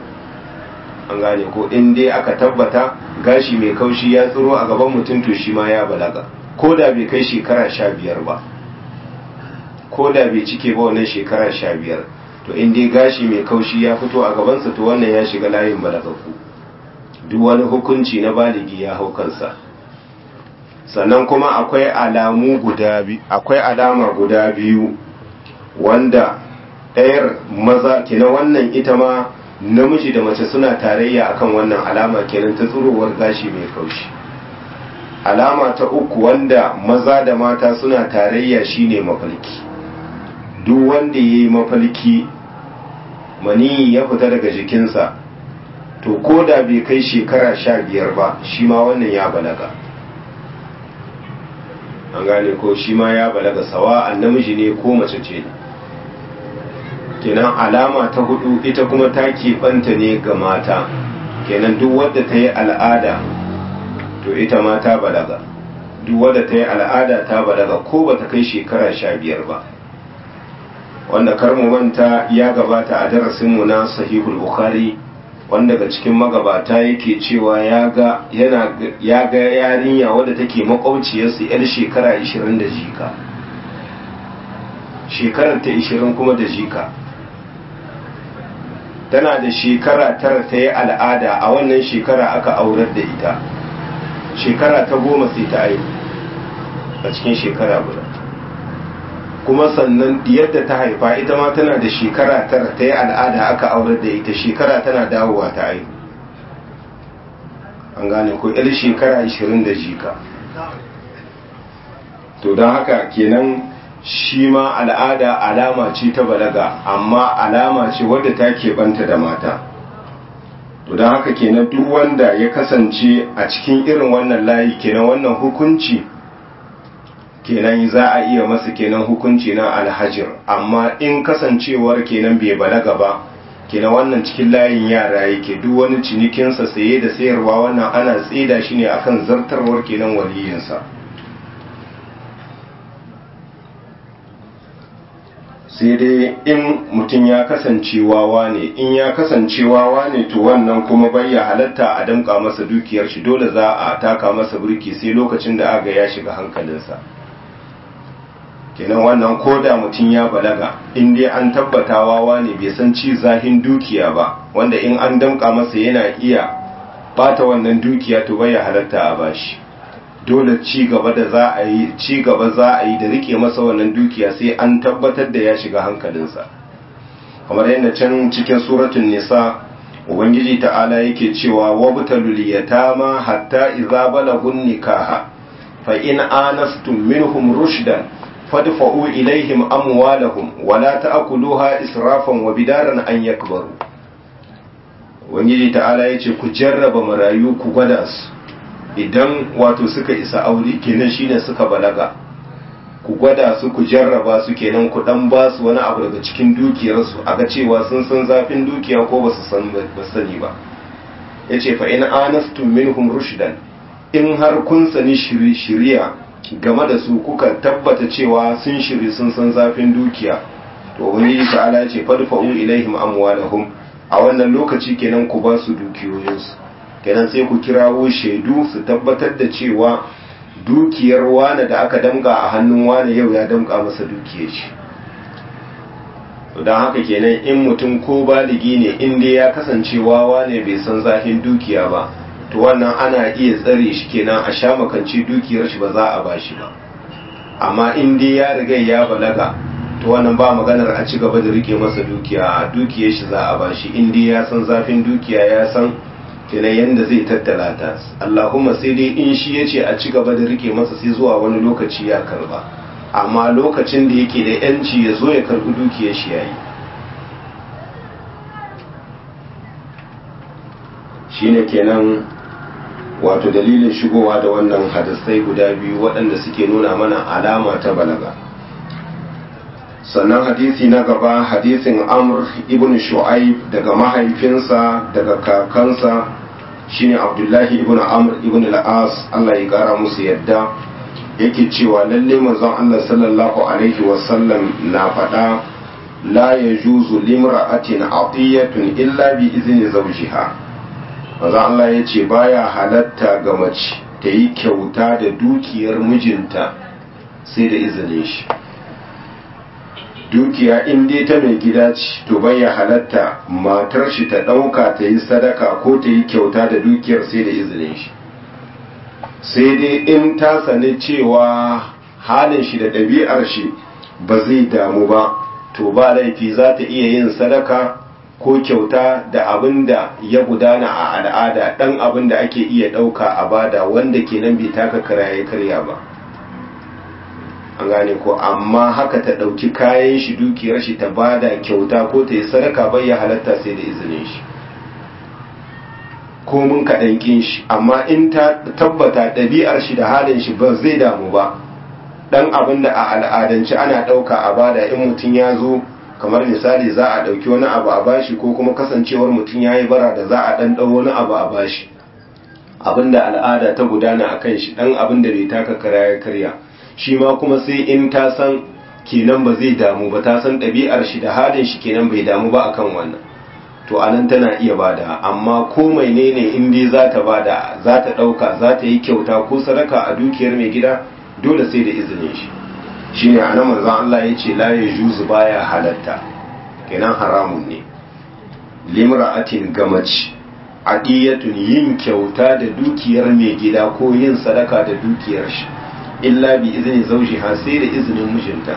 an gane ko in dai aka tabbata gashi mai kaushi ya tsoro a gaban mutum to shi ma ya balaga ko da bai kai shekara sha biyar ba ko da bai cike ba wannan shekara sha biyar to in dai gashi mai kaushi ya fito a gabansa to wannan ya shiga layin balagaku duk wani hukunci na baligi ya hau kansa sannan kuma akwai alamu guda biyu akwai alama guda biyu wanda ɗayar maza kina wannan ita ma namiji da mace suna tarayya akan wannan alama kenan ta tsirowar gashi mai kaushi alama ta uku wanda maza da mata suna tarayya shine mafalki duk wanda ya yi mafalki mani ya fita daga jikinsa to ko da bai kai shekara sha biyar ba shi ma wannan ya balaga an gane ko shi ma ya balaga sawa namiji ne ko mace ce kenan alama ta hudu ita kuma ta keɓanta ne ga mata kenan duk wadda ta yi al'ada to ita ma ta balaga duk wadda ta yi al'ada ta balaga ko ba ta kai shekara sha biyar ba wanda karmu manta ya gabata a darasinmu na sahihul bukhari wanda daga cikin magabata yake cewa ya ga yana ya ga yarinya wadda take makwabciyarsu yar shekara 20 da jika shekarar ta 20 kuma da jika tana da shekara tara ta yi al'ada a wannan shekara aka aurar da ita shekara ta goma sai ta aihu a cikin shekara guda kuma sannan yadda ta haifa ita ma tana da shekara tara ta yi al'ada aka aurar da ita shekara tana dawowa ta aihu an gane ko yar shekara 20 da jika to don haka kenan shi ma al'ada alama ce ta balaga amma alama ce wadda ta keɓanta da mata to don haka kenan duk wanda ya kasance a cikin irin wannan layi kenan wannan hukunci kenan za a iya masa kenan hukunci na alhajir amma in kasancewar kenan bai balaga ba kenan wannan cikin layin yara yake duk wani cinikinsa saye da sayarwa wannan ana tsida shi ne akan zartarwar kenan waliyinsa sai dai in mutum ya kasance wawa ne in ya kasance wawa ne to wannan kuma bai ya halatta a damka masa dukiyar shi dole za a taka masa burki sai lokacin da aga ya shiga hankalinsa kenan wannan koda mutum ya balaga in dai an tabbata wawa ne bai san ci zahin dukiya ba wanda in an damka masa yana iya bata wannan dukiya to bai halatta a bashi dole ci gaba da za a yi ci gaba za a yi da rike masa wannan dukiya sai an tabbatar da ya shiga hankalinsa kamar yadda can cikin suratul nisa ubangiji ta'ala yake cewa wabtalul yatama hatta idza balagun nikaha fa in anastum minhum rushdan fadfa'u ilaihim amwalahum wala ta'kuluha israfan wa bidaran an yakbaru ubangiji ta'ala yace ku jarraba marayu ku gwada su idan wato suka isa aure kenan shine suka balaga ku gwada su ku jarraba su kenan ku dan ba su wani abu daga cikin dukiyarsu a ga cewa sun san zafin dukiya ko ba su san ba sani ba yace fa in anastum minhum rushdan in har kun sani shiriya game da su kuka tabbata cewa sun shiri sun san zafin dukiya to wani ta'ala yace fadfa'u ilaihim amwalahum a wannan lokaci kenan ku ba su dukiyoyinsu kenan sai ku kirawo shaidu su tabbatar da cewa dukiyar wane da aka damga a hannun wane yau ya damga masa dukiyar shi don haka kenan in mutum ko baligi ne inda ya kasance wawa ne bai san zafin dukiya ba to wannan ana iya tsare shi kenan a sha makanci dukiyar shi ba za a ba shi ba amma in dai ya riga ya balaga to wannan ba maganar a ci gaba da rike masa dukiya a dukiyar shi za a ba shi in dai ya san zafin dukiya ya san kenan yadda zai tattala ta Allahumma sai dai in shi ya ce a ci gaba da rike masa sai zuwa wani lokaci ya karba amma lokacin da yake da yanci ya zo ya karbi dukiyar shi yayi shine kenan wato dalilin shigowa da wannan hadisai guda biyu waɗanda suke nuna mana alama ta balaga sannan hadisi na gaba hadisin amr ibn shu'aib daga mahaifinsa daga kakansa shine abdullahi ibn amr ibn al-as Allah ya kara musu yadda yake cewa lalle manzon Allah sallallahu alaihi wasallam na faɗa la yajuzu limra'atin atiyatun illa bi izni zawjiha manzon Allah ya ce baya halatta ga mace ta yi kyauta da dukiyar mijinta sai da izinin shi dukiya in dai ta mai gida ce to bai ya halatta matar shi ta ɗauka ta yi sadaka ko ta yi kyauta da dukiyar sai da izinin shi sai dai in ta sani cewa halin shi da ɗabi'ar shi ba zai damu ba to ba laifi za ta iya yin sadaka ko kyauta da abin da ya gudana a al'ada ɗan abin da ake iya ɗauka a bada wanda kenan bai taka kara ya karya ba an gane ko amma haka ta ɗauki kayan shi dukiyar shi ta bada kyauta ko ta yi sadaka bai ya halatta sai da izinin shi ko mun kaɗan ƙin shi amma in ta tabbata ɗabi'ar shi da halin shi ba zai damu ba ɗan abin da a al'adance ana ɗauka a bada in mutum ya zo kamar misali za a ɗauki wani abu a bashi ko kuma kasancewar mutum ya yi bara da za a ɗan ɗau wani abu a bashi abin da al'ada ta gudana a kan shi ɗan abin da bai taka kara ya karya shi ma kuma sai in ta san kenan ba zai damu ba ta san ɗabi'ar shi da halin shi kenan bai damu ba akan wannan to anan tana iya bada amma ko mai ne ne in dai za ta bada za ta ɗauka za ta yi kyauta ko sadaka a dukiyar mai gida dole sai da izinin shi shine anan manzon Allah ya ce la yajuzu baya halatta kenan haramun ne limra'atin gamaci adiyatun yin kyauta da dukiyar mai gida ko yin sadaka da dukiyar shi illa bi izini zawjiha sai da izinin mijinta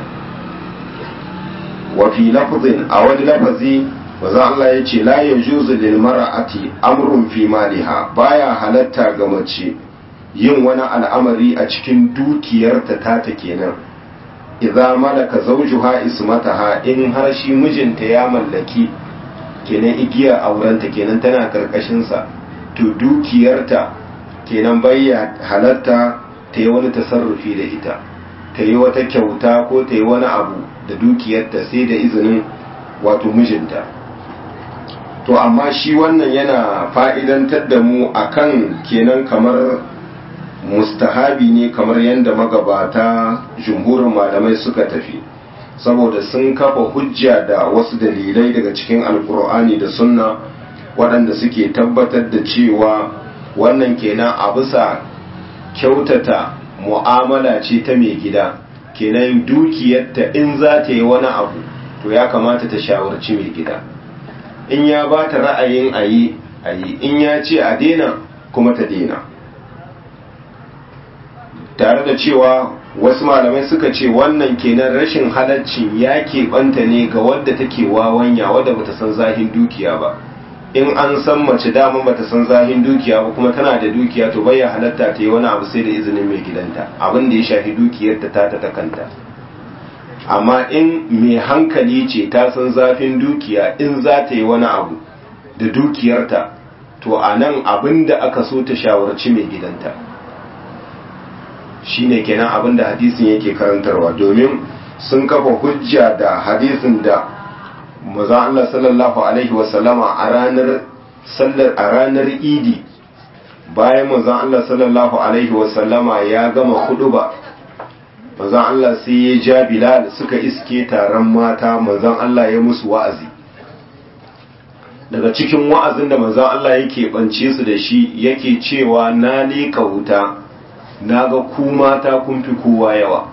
wa fi lafzin a wani lafazi manzon Allah ya ce la yajuzu lil mar'ati amrun fi maliha baya halatta ga mace yin wani al'amari a cikin dukiyarta tata kenan idza malaka zawjuha ismataha in har shi mijinta ya mallaki kenan igiya aurenta kenan tana karkashin sa to dukiyarta kenan bayya halatta ta yi wani tasarrufi da ita ta yi wata kyauta ko ta yi wani abu da dukiyarta sai da izinin wato mijinta to amma shi wannan yana fa'idantar da mu akan kenan kamar mustahabi ne kamar yadda magabata jumhurin malamai suka tafi saboda sun kafa hujja da wasu dalilai daga cikin alkur'ani da sunna waɗanda suke tabbatar da cewa wannan kenan a bisa kyautata mu'amala ce ta mai gida kenan dukiyarta in za ta yi wani abu to ya kamata ta shawarci mai gida in ya ba ta ra'ayin a yi a yi in ya ce a daina kuma ta daina tare da cewa wasu malamai suka ce wannan kenan rashin halaccin ya keɓanta ne ga wadda take wawanya wadda bata san zahin dukiya ba in an san mace dama bata san zahin dukiya ba kuma tana da dukiya to bai halatta ta yi wani abu sai da izinin mai gidanta abin da ya shafi dukiyarta ta ta kanta amma in mai hankali ce ta san zafin dukiya in za ta yi wani abu da dukiyarta to a nan abin da aka so ta shawarci mai gidanta shine kenan abin da hadisin yake karantarwa domin sun kafa hujja da hadisin da maza Allah sallallahu alaihi wasallama a ranar sallar a ranar idi bayan maza Allah sallallahu alaihi wasallama ya gama huduba manzon Allah sai ya ja Bilal suka iske taron mata manzon Allah ya musu wa'azi daga cikin wa'azin da manzon Allah yake bance su da shi yake cewa na leka wuta na ga ku mata kun fi kowa yawa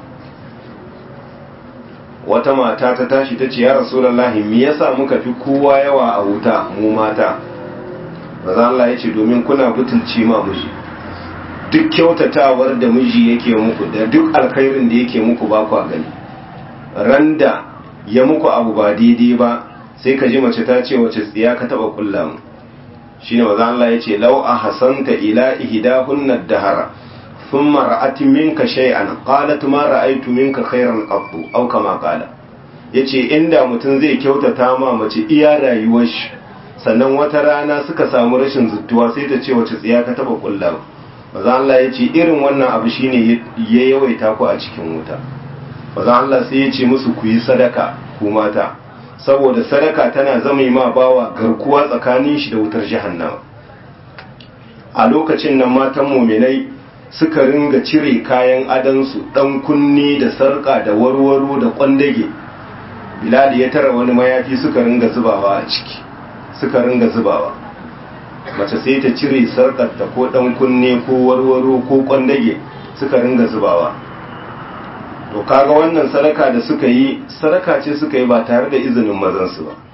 wata mata ta tashi ta ce ya rasulullahi me yasa muka fi kowa yawa a wuta mu mata manzon Allah ya ce domin kuna butulci ma miji duk kyautatawar da miji yake muku da duk alkhairin da yake muku ba kwa gani randa ya muku abu ba daidai ba sai ka ji mace ta ce wace tsiya ka taba kulla mu shine maza Allah ya ce law ahsanta ila ihdahunna dahara thumma ra'at minka shay'an qalat ma ra'aytu minka khairan qattu aw kama qala yace inda mutum zai kyautata ma mace iya rayuwar shi sannan wata rana suka samu rashin zuttuwa sai ta ce wace tsiya ka taba kulla mu maza Allah ya ce irin wannan abu shine ya yawaita ku a cikin wuta maza Allah sai ya ce musu ku yi sadaka ku mata saboda sadaka tana zama ma bawa garkuwa tsakanin shi da wutar jahannama a lokacin nan matan muminai suka ringa cire kayan adansu dan kunni da sarka da warwaro da kwandage bilal ya tara wani mayafi suka ringa zubawa a ciki suka ringa zubawa mace sai ta cire sarkarta ko dan kunne ko warwaro ko kwandage suka ringa zubawa to kaga wannan sadaka da suka yi sadaka ce suka yi ba tare da izinin mazansu ba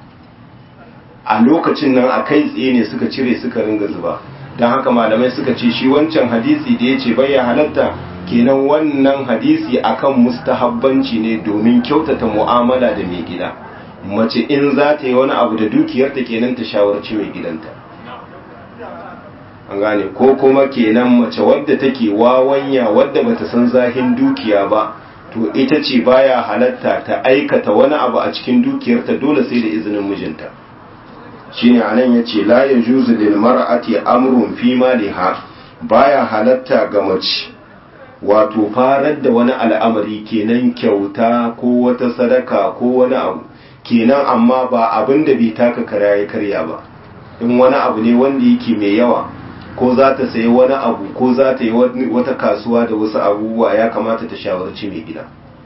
a lokacin nan a kai tsaye ne suka cire suka ringa zuba don haka malamai suka ce shi wancan hadisi da ya ce bai halatta kenan wannan hadisi akan mustahabbanci ne domin kyautata mu'amala da mai gida mace in za ta yi wani abu da dukiyarta kenan ta shawarci mai gidanta an gane ko kuma kenan mace wadda take wawanya wadda bata san zahin dukiya ba to ita ce baya halatta ta aikata wani abu a cikin dukiyarta dole sai da izinin mijinta shine anan yace la yajuzu lil mar'ati amrun fi maliha baya halatta ga mace wato farar da wani al'amari kenan kyauta ko wata sadaka ko wani abu kenan amma ba abin da bai taka kara ya karya ba in wani abu ne wanda yake mai yawa ko za ta sayi wani abu ko za ta yi wata kasuwa da wasu abubuwa ya kamata ta shawarci mai gida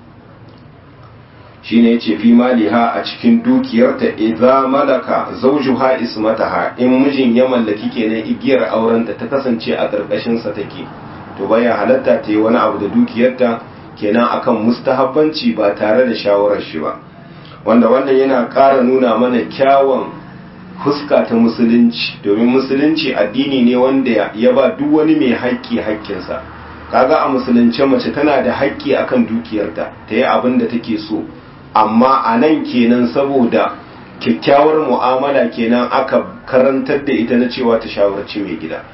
shi ne ce fi maliha a cikin dukiyarta idza malaka zawjuha ismataha in mijin ya mallaki kenan igiyar aurenta ta kasance a ƙarƙashin sa take to baya halatta ta yi wani abu da dukiyarta kenan akan mustahabbanci ba tare da shawarar shi ba wanda wannan yana ƙara nuna mana kyawun fuska ta musulunci domin musulunci addini ne wanda ya ba duk wani mai haƙƙi haƙƙinsa kaga a musulunce mace tana da haƙƙi akan dukiyarta ta yi abin da take so amma a nan kenan saboda kyakkyawar mu'amala kenan aka karantar da ita na cewa ta shawarci mai gida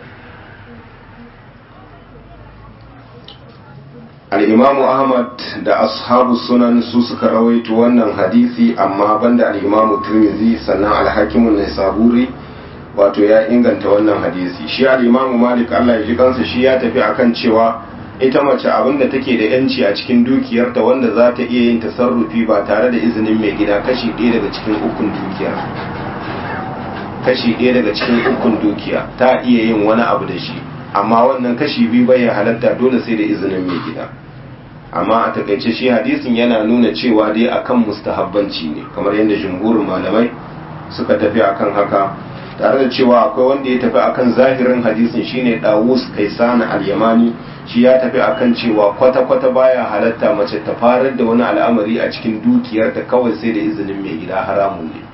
al'imamu ahmad da ashabu sunan su suka rawaito wannan hadisi amma banda al'imamu turmizi sannan alhakimun na saburi wato ya inganta wannan hadisi shi al'imamu malik allah ya ji kansa shi ya tafi akan cewa ita mace abinda take da yanci a cikin dukiyarta wanda za ta iya yin tasarrufi ba tare da izinin mai gida kashi ɗaya daga cikin ukun dukiya kashi ɗaya daga cikin ukun dukiya ta iya yin wani abu da shi amma wannan kashi biyu bai halatta dole sai da izinin mai gida amma a takaice shi hadisin yana nuna cewa dai akan mustahabbanci ne kamar yadda jumhurin malamai suka tafi akan haka tare da cewa akwai wanda ya tafi akan zahirin hadisin shine Dawus Kaisana al-Yamani shi ya tafi akan cewa kwata-kwata baya halatta mace ta farar da wani al'amari a cikin dukiyarta kawai sai da izinin mai gida haramun ne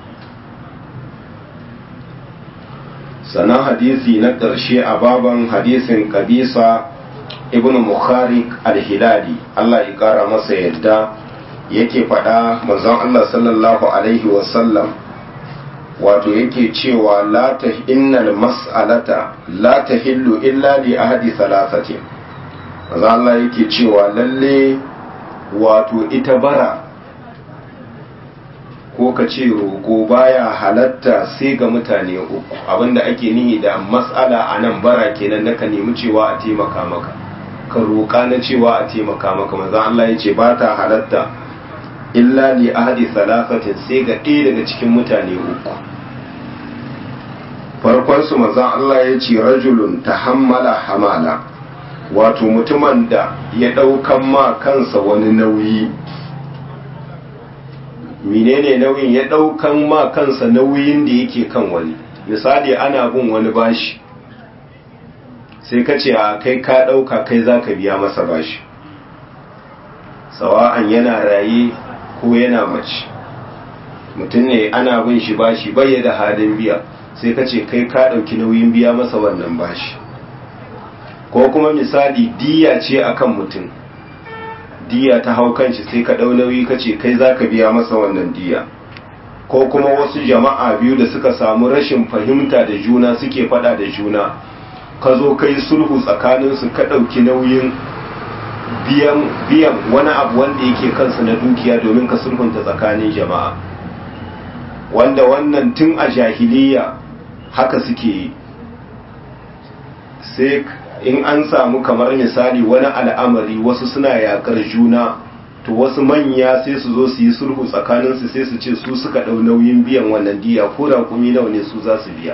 sannan hadisi na ƙarshe a baban hadisin kabisa ibn mukharik al-hilali Allah ya ƙara masa yadda yake faɗa manzon Allah sallallahu alaihi wasallam wato yake cewa la ta innal mas'alata la tahillu illa li ahadi thalathati manzon Allah yake cewa lalle wato ita bara ko ka ce roƙo baya halatta sai ga mutane uku abinda ake nihi da mas'ala a nan bara kenan na ka nemi cewa a taimaka maka ka roƙa na cewa a taimaka maka manzon Allah ya ce ba ta halatta illa li ahadi salafatin sai ga ɗaya daga cikin mutane uku farkon su manzon Allah ya ce rajulun tahammala hamala wato mutumin da ya ɗaukan ma kansa wani nauyi menene nauyin ya ɗaukan ma kansa nauyin da yake kan wani misali ana bin wani bashi sai ka ce a kai ka ɗauka kai za ka biya masa bashi sawa'an yana raye ko yana mace mutum ne ana bin shi bashi bai da halin biya sai ka ce kai ka ɗauki nauyin biya masa wannan bashi ko kuma misali diya ce akan mutum diya ta hau kanshi sai ka ɗau nauyi ka ce kai za ka biya masa wannan diya ko kuma wasu jama'a biyu da suka samu rashin fahimta da juna suke fada da juna ka zo ka yi sulhu tsakaninsu ka ɗauki nauyin biyan wani abu wanda yake kansu na dukiya domin ka sulhunta tsakanin jama'a wanda wannan tun a jahiliya haka suke yi sai in an samu kamar misali wani al'amari wasu suna yakar juna to wasu manya sai su zo su yi sulhu tsakaninsu sai su ce su suka ɗau nauyin biyan wannan diya ko da kumi nawa ne su za su biya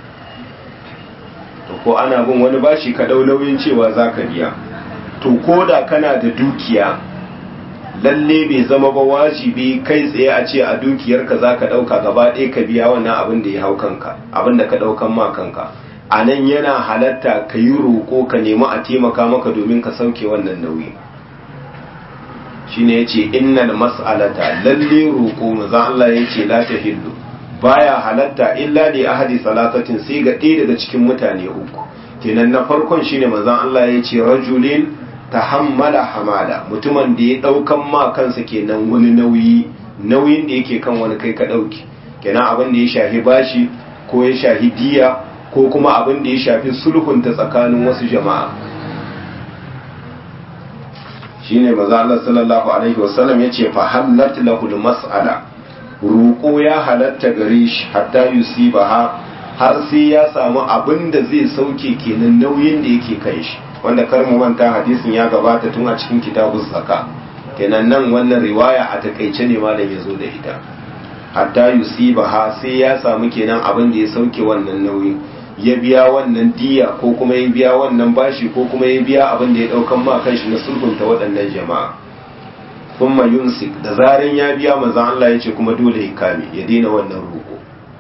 to ko ana bin wani bashi ka ɗau nauyin cewa za ka biya to ko da kana da dukiya lalle bai zama ba wajibi kai tsaye a ce a dukiyarka za ka ɗauka gaba ɗaya ka biya wannan abin da ya hau kanka abin da ka ɗaukan ma kanka a nan yana halatta ka yi roƙo ka nemi a taimaka maka domin ka sauke wannan nauyi shi ne ya ce innal mas'alata lalle roƙo maza Allah ya ce la ta hillu baya halatta illa li ahadi salatatin sai ga ɗaya daga cikin mutane uku kenan na farkon shine manzon Allah ya ce rajulin tahammala hamala mutumin da ya ɗaukan ma kansa kenan wani nauyi nauyin da yake kan wani kai ka ɗauki kenan abin da ya shafi bashi ko ya shafi diya ko kuma abin da ya shafi sulhunta tsakanin wasu jama'a shine maza Allah sallallahu alaihi wasallam yace fa hallat lahu mas'ala ruko ya halatta gare shi hatta yusibaha har sai ya samu abin da zai sauke kenan nauyin da yake kai shi wanda kar mu manta hadisin ya gabata tun a cikin kitabuz zaka kenan nan wannan riwaya a takaice ne malam ya zo da ita hatta yusibaha sai ya samu kenan abin da ya sauke wannan nauyin ya biya wannan diya ko kuma ya biya wannan bashi ko kuma ya biya abin da ya daukan ma kanshi na sulhunta waɗannan jama'a thumma yumsik da zaran ya biya manzon Allah ya ce kuma dole ya kame ya daina wannan roƙo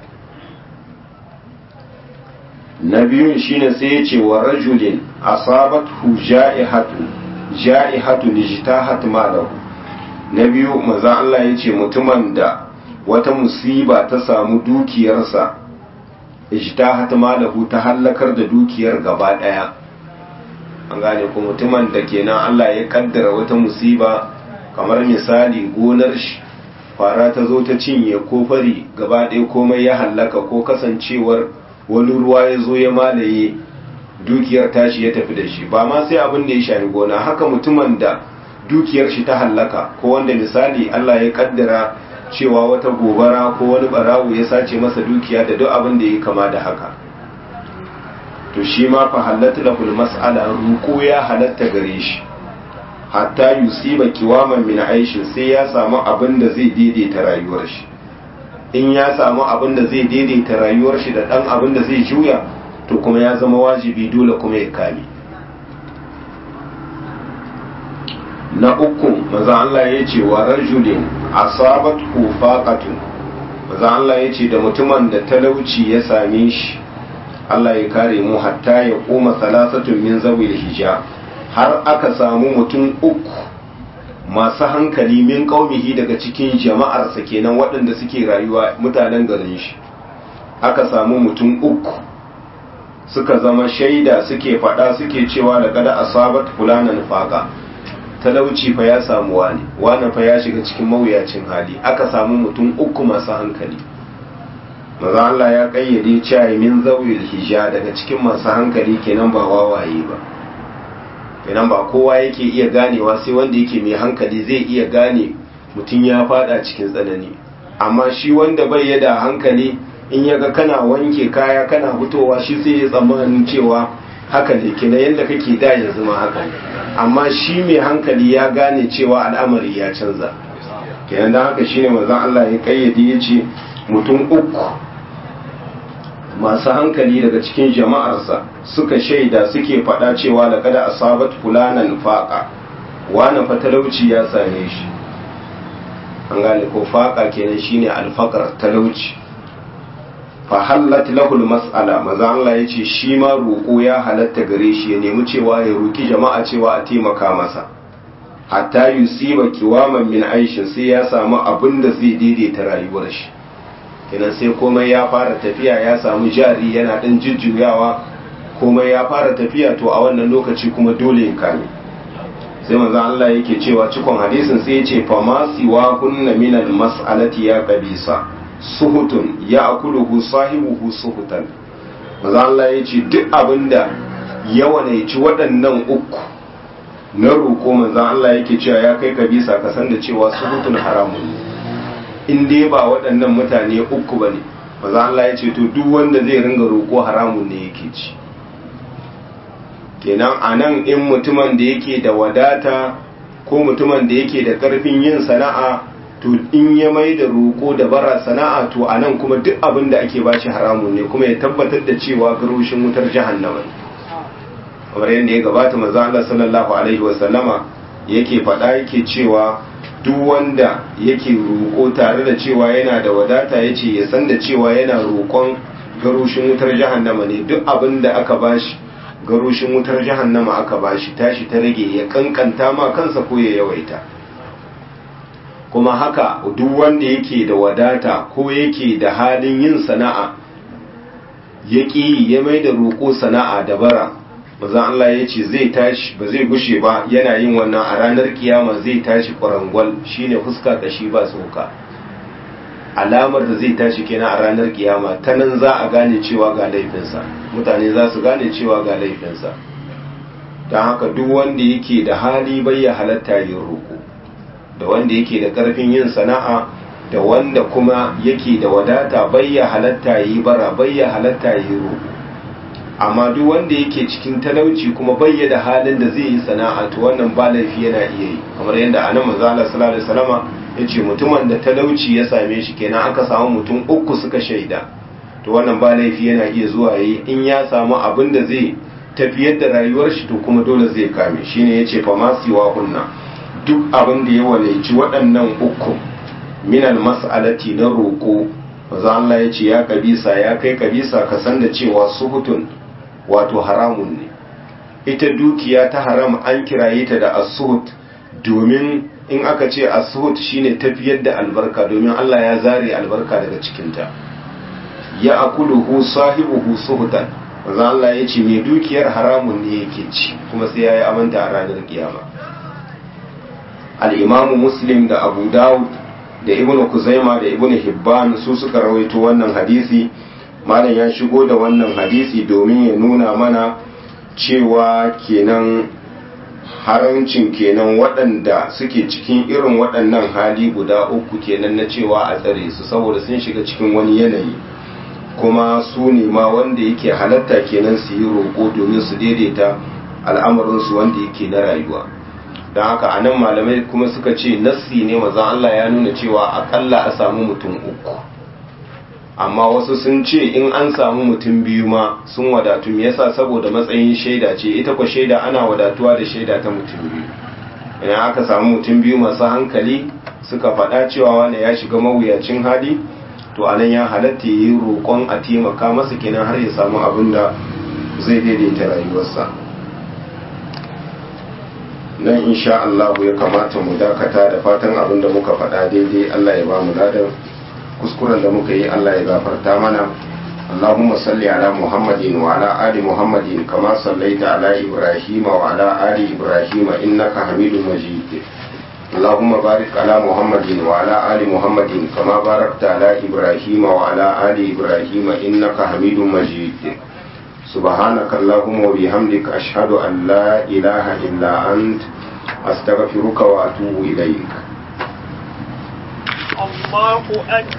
na biyun shine sai ya ce wa rajulin asabathu ja'ihatu ja'ihatu lijtahat malahu na biyu manzon Allah ya ce mutumin da wata musiba ta samu dukiyarsa ijtahat malahu ta hallakar da dukiyar gaba daya an gane ko mutumin da kenan Allah ya kaddara wata musiba kamar misali gonar shi fara ta zo ta cinye ko fari gaba ɗaya komai ya hallaka ko kasancewar wani ruwa ya zo ya malaye dukiyar tashi ya tafi da shi ba ma sai abin da ya shafi gona haka mutumin da dukiyar shi ta hallaka ko wanda misali Allah ya kaddara cewa wata gobara ko wani barawo ya sace masa dukiya da duk abin da ya kama da haka to shi ma fa halatta lahul mas'ala ruko ya halatta gare shi hatta yusiba kiwaman min aishin sai ya samu abin da zai daidaita rayuwar shi in ya samu abin da zai daidaita rayuwar shi da dan abin da zai juya to kuma ya zama wajibi dole kuma ya kame na uku maza Allah ya ce wa rajulin asabat faqatun maza Allah ya ce da mutumin da talauci ya same shi Allah ya kare mu hatta ya koma salasatun min zawil hija har aka samu mutum uku masu hankali min ƙaumihi daga cikin jama'arsa kenan waɗanda suke rayuwa mutanen garin shi aka samu mutum uku suka zama shaida suke faɗa suke cewa da kada asabat fulanan faqa talauci fa ya samu wani wani fa ya shiga cikin mawuyacin hali aka samu mutum uku masu hankali maza Allah ya kayyade cewa min zawil hija daga cikin masu hankali kenan ba wawaye ba kenan ba kowa yake iya ganewa sai wanda yake mai hankali zai iya gane mutum ya fada cikin tsanani amma shi wanda bai yada hankali in yaga kana wanke kaya kana fitowa shi sai ya tsammanin cewa haka ne kenan yadda kake da yanzu ma haka ne amma shi mai hankali ya gane cewa al'amari ya canza kenan da haka shine manzon Allah ya kayyade ya ce mutum uku masu hankali daga cikin jama'arsa suka shaida suke faɗa cewa da kada asabat fulanan faqa wani fatalauci ya same shi an gane ko faqa kenan shine alfaqar talauci fa hallat lahul mas'ala maza Allah yace shi ma roƙo ya halatta gare shi ya nemi cewa ya roki jama'a cewa a taimaka masa hatta yusiba kiwaman min aishin sai ya samu abin da zai daidaita rayuwar shi kenan sai komai ya fara tafiya ya samu jari yana ɗan jujjuyawa komai ya fara tafiya to a wannan lokaci kuma dole ya kame sai manzon Allah yake cewa cikon hadisin sai ya ce fa ma siwa kunna min al mas'alati ya qabisa suhutun ya akuluhu sahibuhu suhutan manzon Allah ya ce duk abinda yawa ne ci waɗannan uku na roƙo manzon Allah yake cewa ya kai kabisa ka san da cewa suhutun haramun ne in dai ba waɗannan mutane uku ba ne maza Allah ya ce to duk wanda zai ringa roƙo haramun ne yake ci kenan a nan in mutumin da yake da wadata ko mutumin da yake da ƙarfin yin sana'a to in ya mai da roƙo da bara sana'a to a nan kuma duk abin da ake bashi haramun ne kuma ya tabbatar da cewa garushin wutar jahannama ne kamar yadda ya gabata maza Allah sallallahu alaihi wasallama yake faɗa yake cewa duk wanda yake roƙo tare da cewa yana da wadata ya ce ya san da cewa yana roƙon garushin wutar jahannama ne duk abin da aka bashi garushin wutar jahannama aka bashi tashi ta rage ya kankanta ma kansa ko ya yawaita kuma haka duk wanda yake da wadata ko yake da halin yin sana'a ya ƙi ya mai da roƙo sana'a da bara mazan Allah ya ce zai tashi ba zai gushe ba yana yin wannan a ranar kiyama zai tashi kwarangwal shine fuska kashi ba tsoka alamar da zai tashi kenan a ranar kiyama ta nan za a gane cewa ga laifinsa mutane za su gane cewa ga laifinsa don haka duk wanda yake da hali bai ya halatta yin roƙo da wanda yake da ƙarfin yin sana'a da wanda kuma yake da wadata bai ya halatta yi bara bai ya halatta yi roƙo amma duk wanda yake cikin talauci kuma bai da halin da zai yi sana'a to wannan ba laifi yana iya yi kamar yadda anan manzo Allah sallallahu alaihi wasallama yace mutumin da talauci ya same shi kenan aka samu mutum uku suka shaida to wannan ba laifi yana iya zuwa yi in ya samu abin da zai tafiyar da rayuwar shi to kuma dole zai kame shine yace fa ma siwa kunna duk abin da ya walaici waɗannan uku minal mas'alati na roƙo manzo Allah yace ya kabisa ya kai kabisa ka san da cewa suhutun wato haramun ne ita dukiya ta haram an kiraye ta da asuhut domin in aka ce asuhut shine tafiyar da albarka domin Allah ya zare albarka daga cikinta ya akuluhu sahibuhu suhutan manzo Allah ya ce mai dukiyar haramun ne yake ci kuma sai yayi amanta a ranar kiyama al-imamu muslim da abu dawud da ibnu kuzaima da ibnu hibban su suka rawaito wannan hadisi malam ya shigo da wannan hadisi domin ya nuna mana cewa kenan harancin kenan waɗanda suke cikin irin waɗannan hali guda uku kenan na cewa a tsare su saboda sun shiga cikin wani yanayi kuma su ne ma wanda yake halatta kenan su yi roƙo domin su daidaita al'amarinsu wanda yake na rayuwa don haka a nan malamai kuma suka ce nassi ne mazan Allah ya nuna cewa akalla a samu mutum uku amma wasu sun ce in an samu mutum biyu ma sun wadatu me yasa saboda matsayin shaida ce ita kwa shaida ana wadatuwa da shaida ta mutum biyu idan aka samu mutum biyu masu hankali suka faɗa cewa wani ya shiga mawuyacin hali to anan ya halatta yi roƙon a taimaka masa kenan har ya samu abin da zai daidaita rayuwarsa nan insha Allah ya kamata mu dakata da fatan abin da muka faɗa daidai Allah ya ba mu ladan kuskuren da muka yi Allah ya gafarta mana اللهم صل على محمد وعلى آل محمد كما صليت على إبراهيم وعلى آل إبراهيم إنك حميد مجيد اللهم بارك على محمد وعلى آل محمد كما باركت على إبراهيم وعلى آل إبراهيم إنك حميد مجيد سبحانك اللهم وبحمدك أشهد أن لا إله إلا أنت أستغفرك وأتوب إليك الله أكبر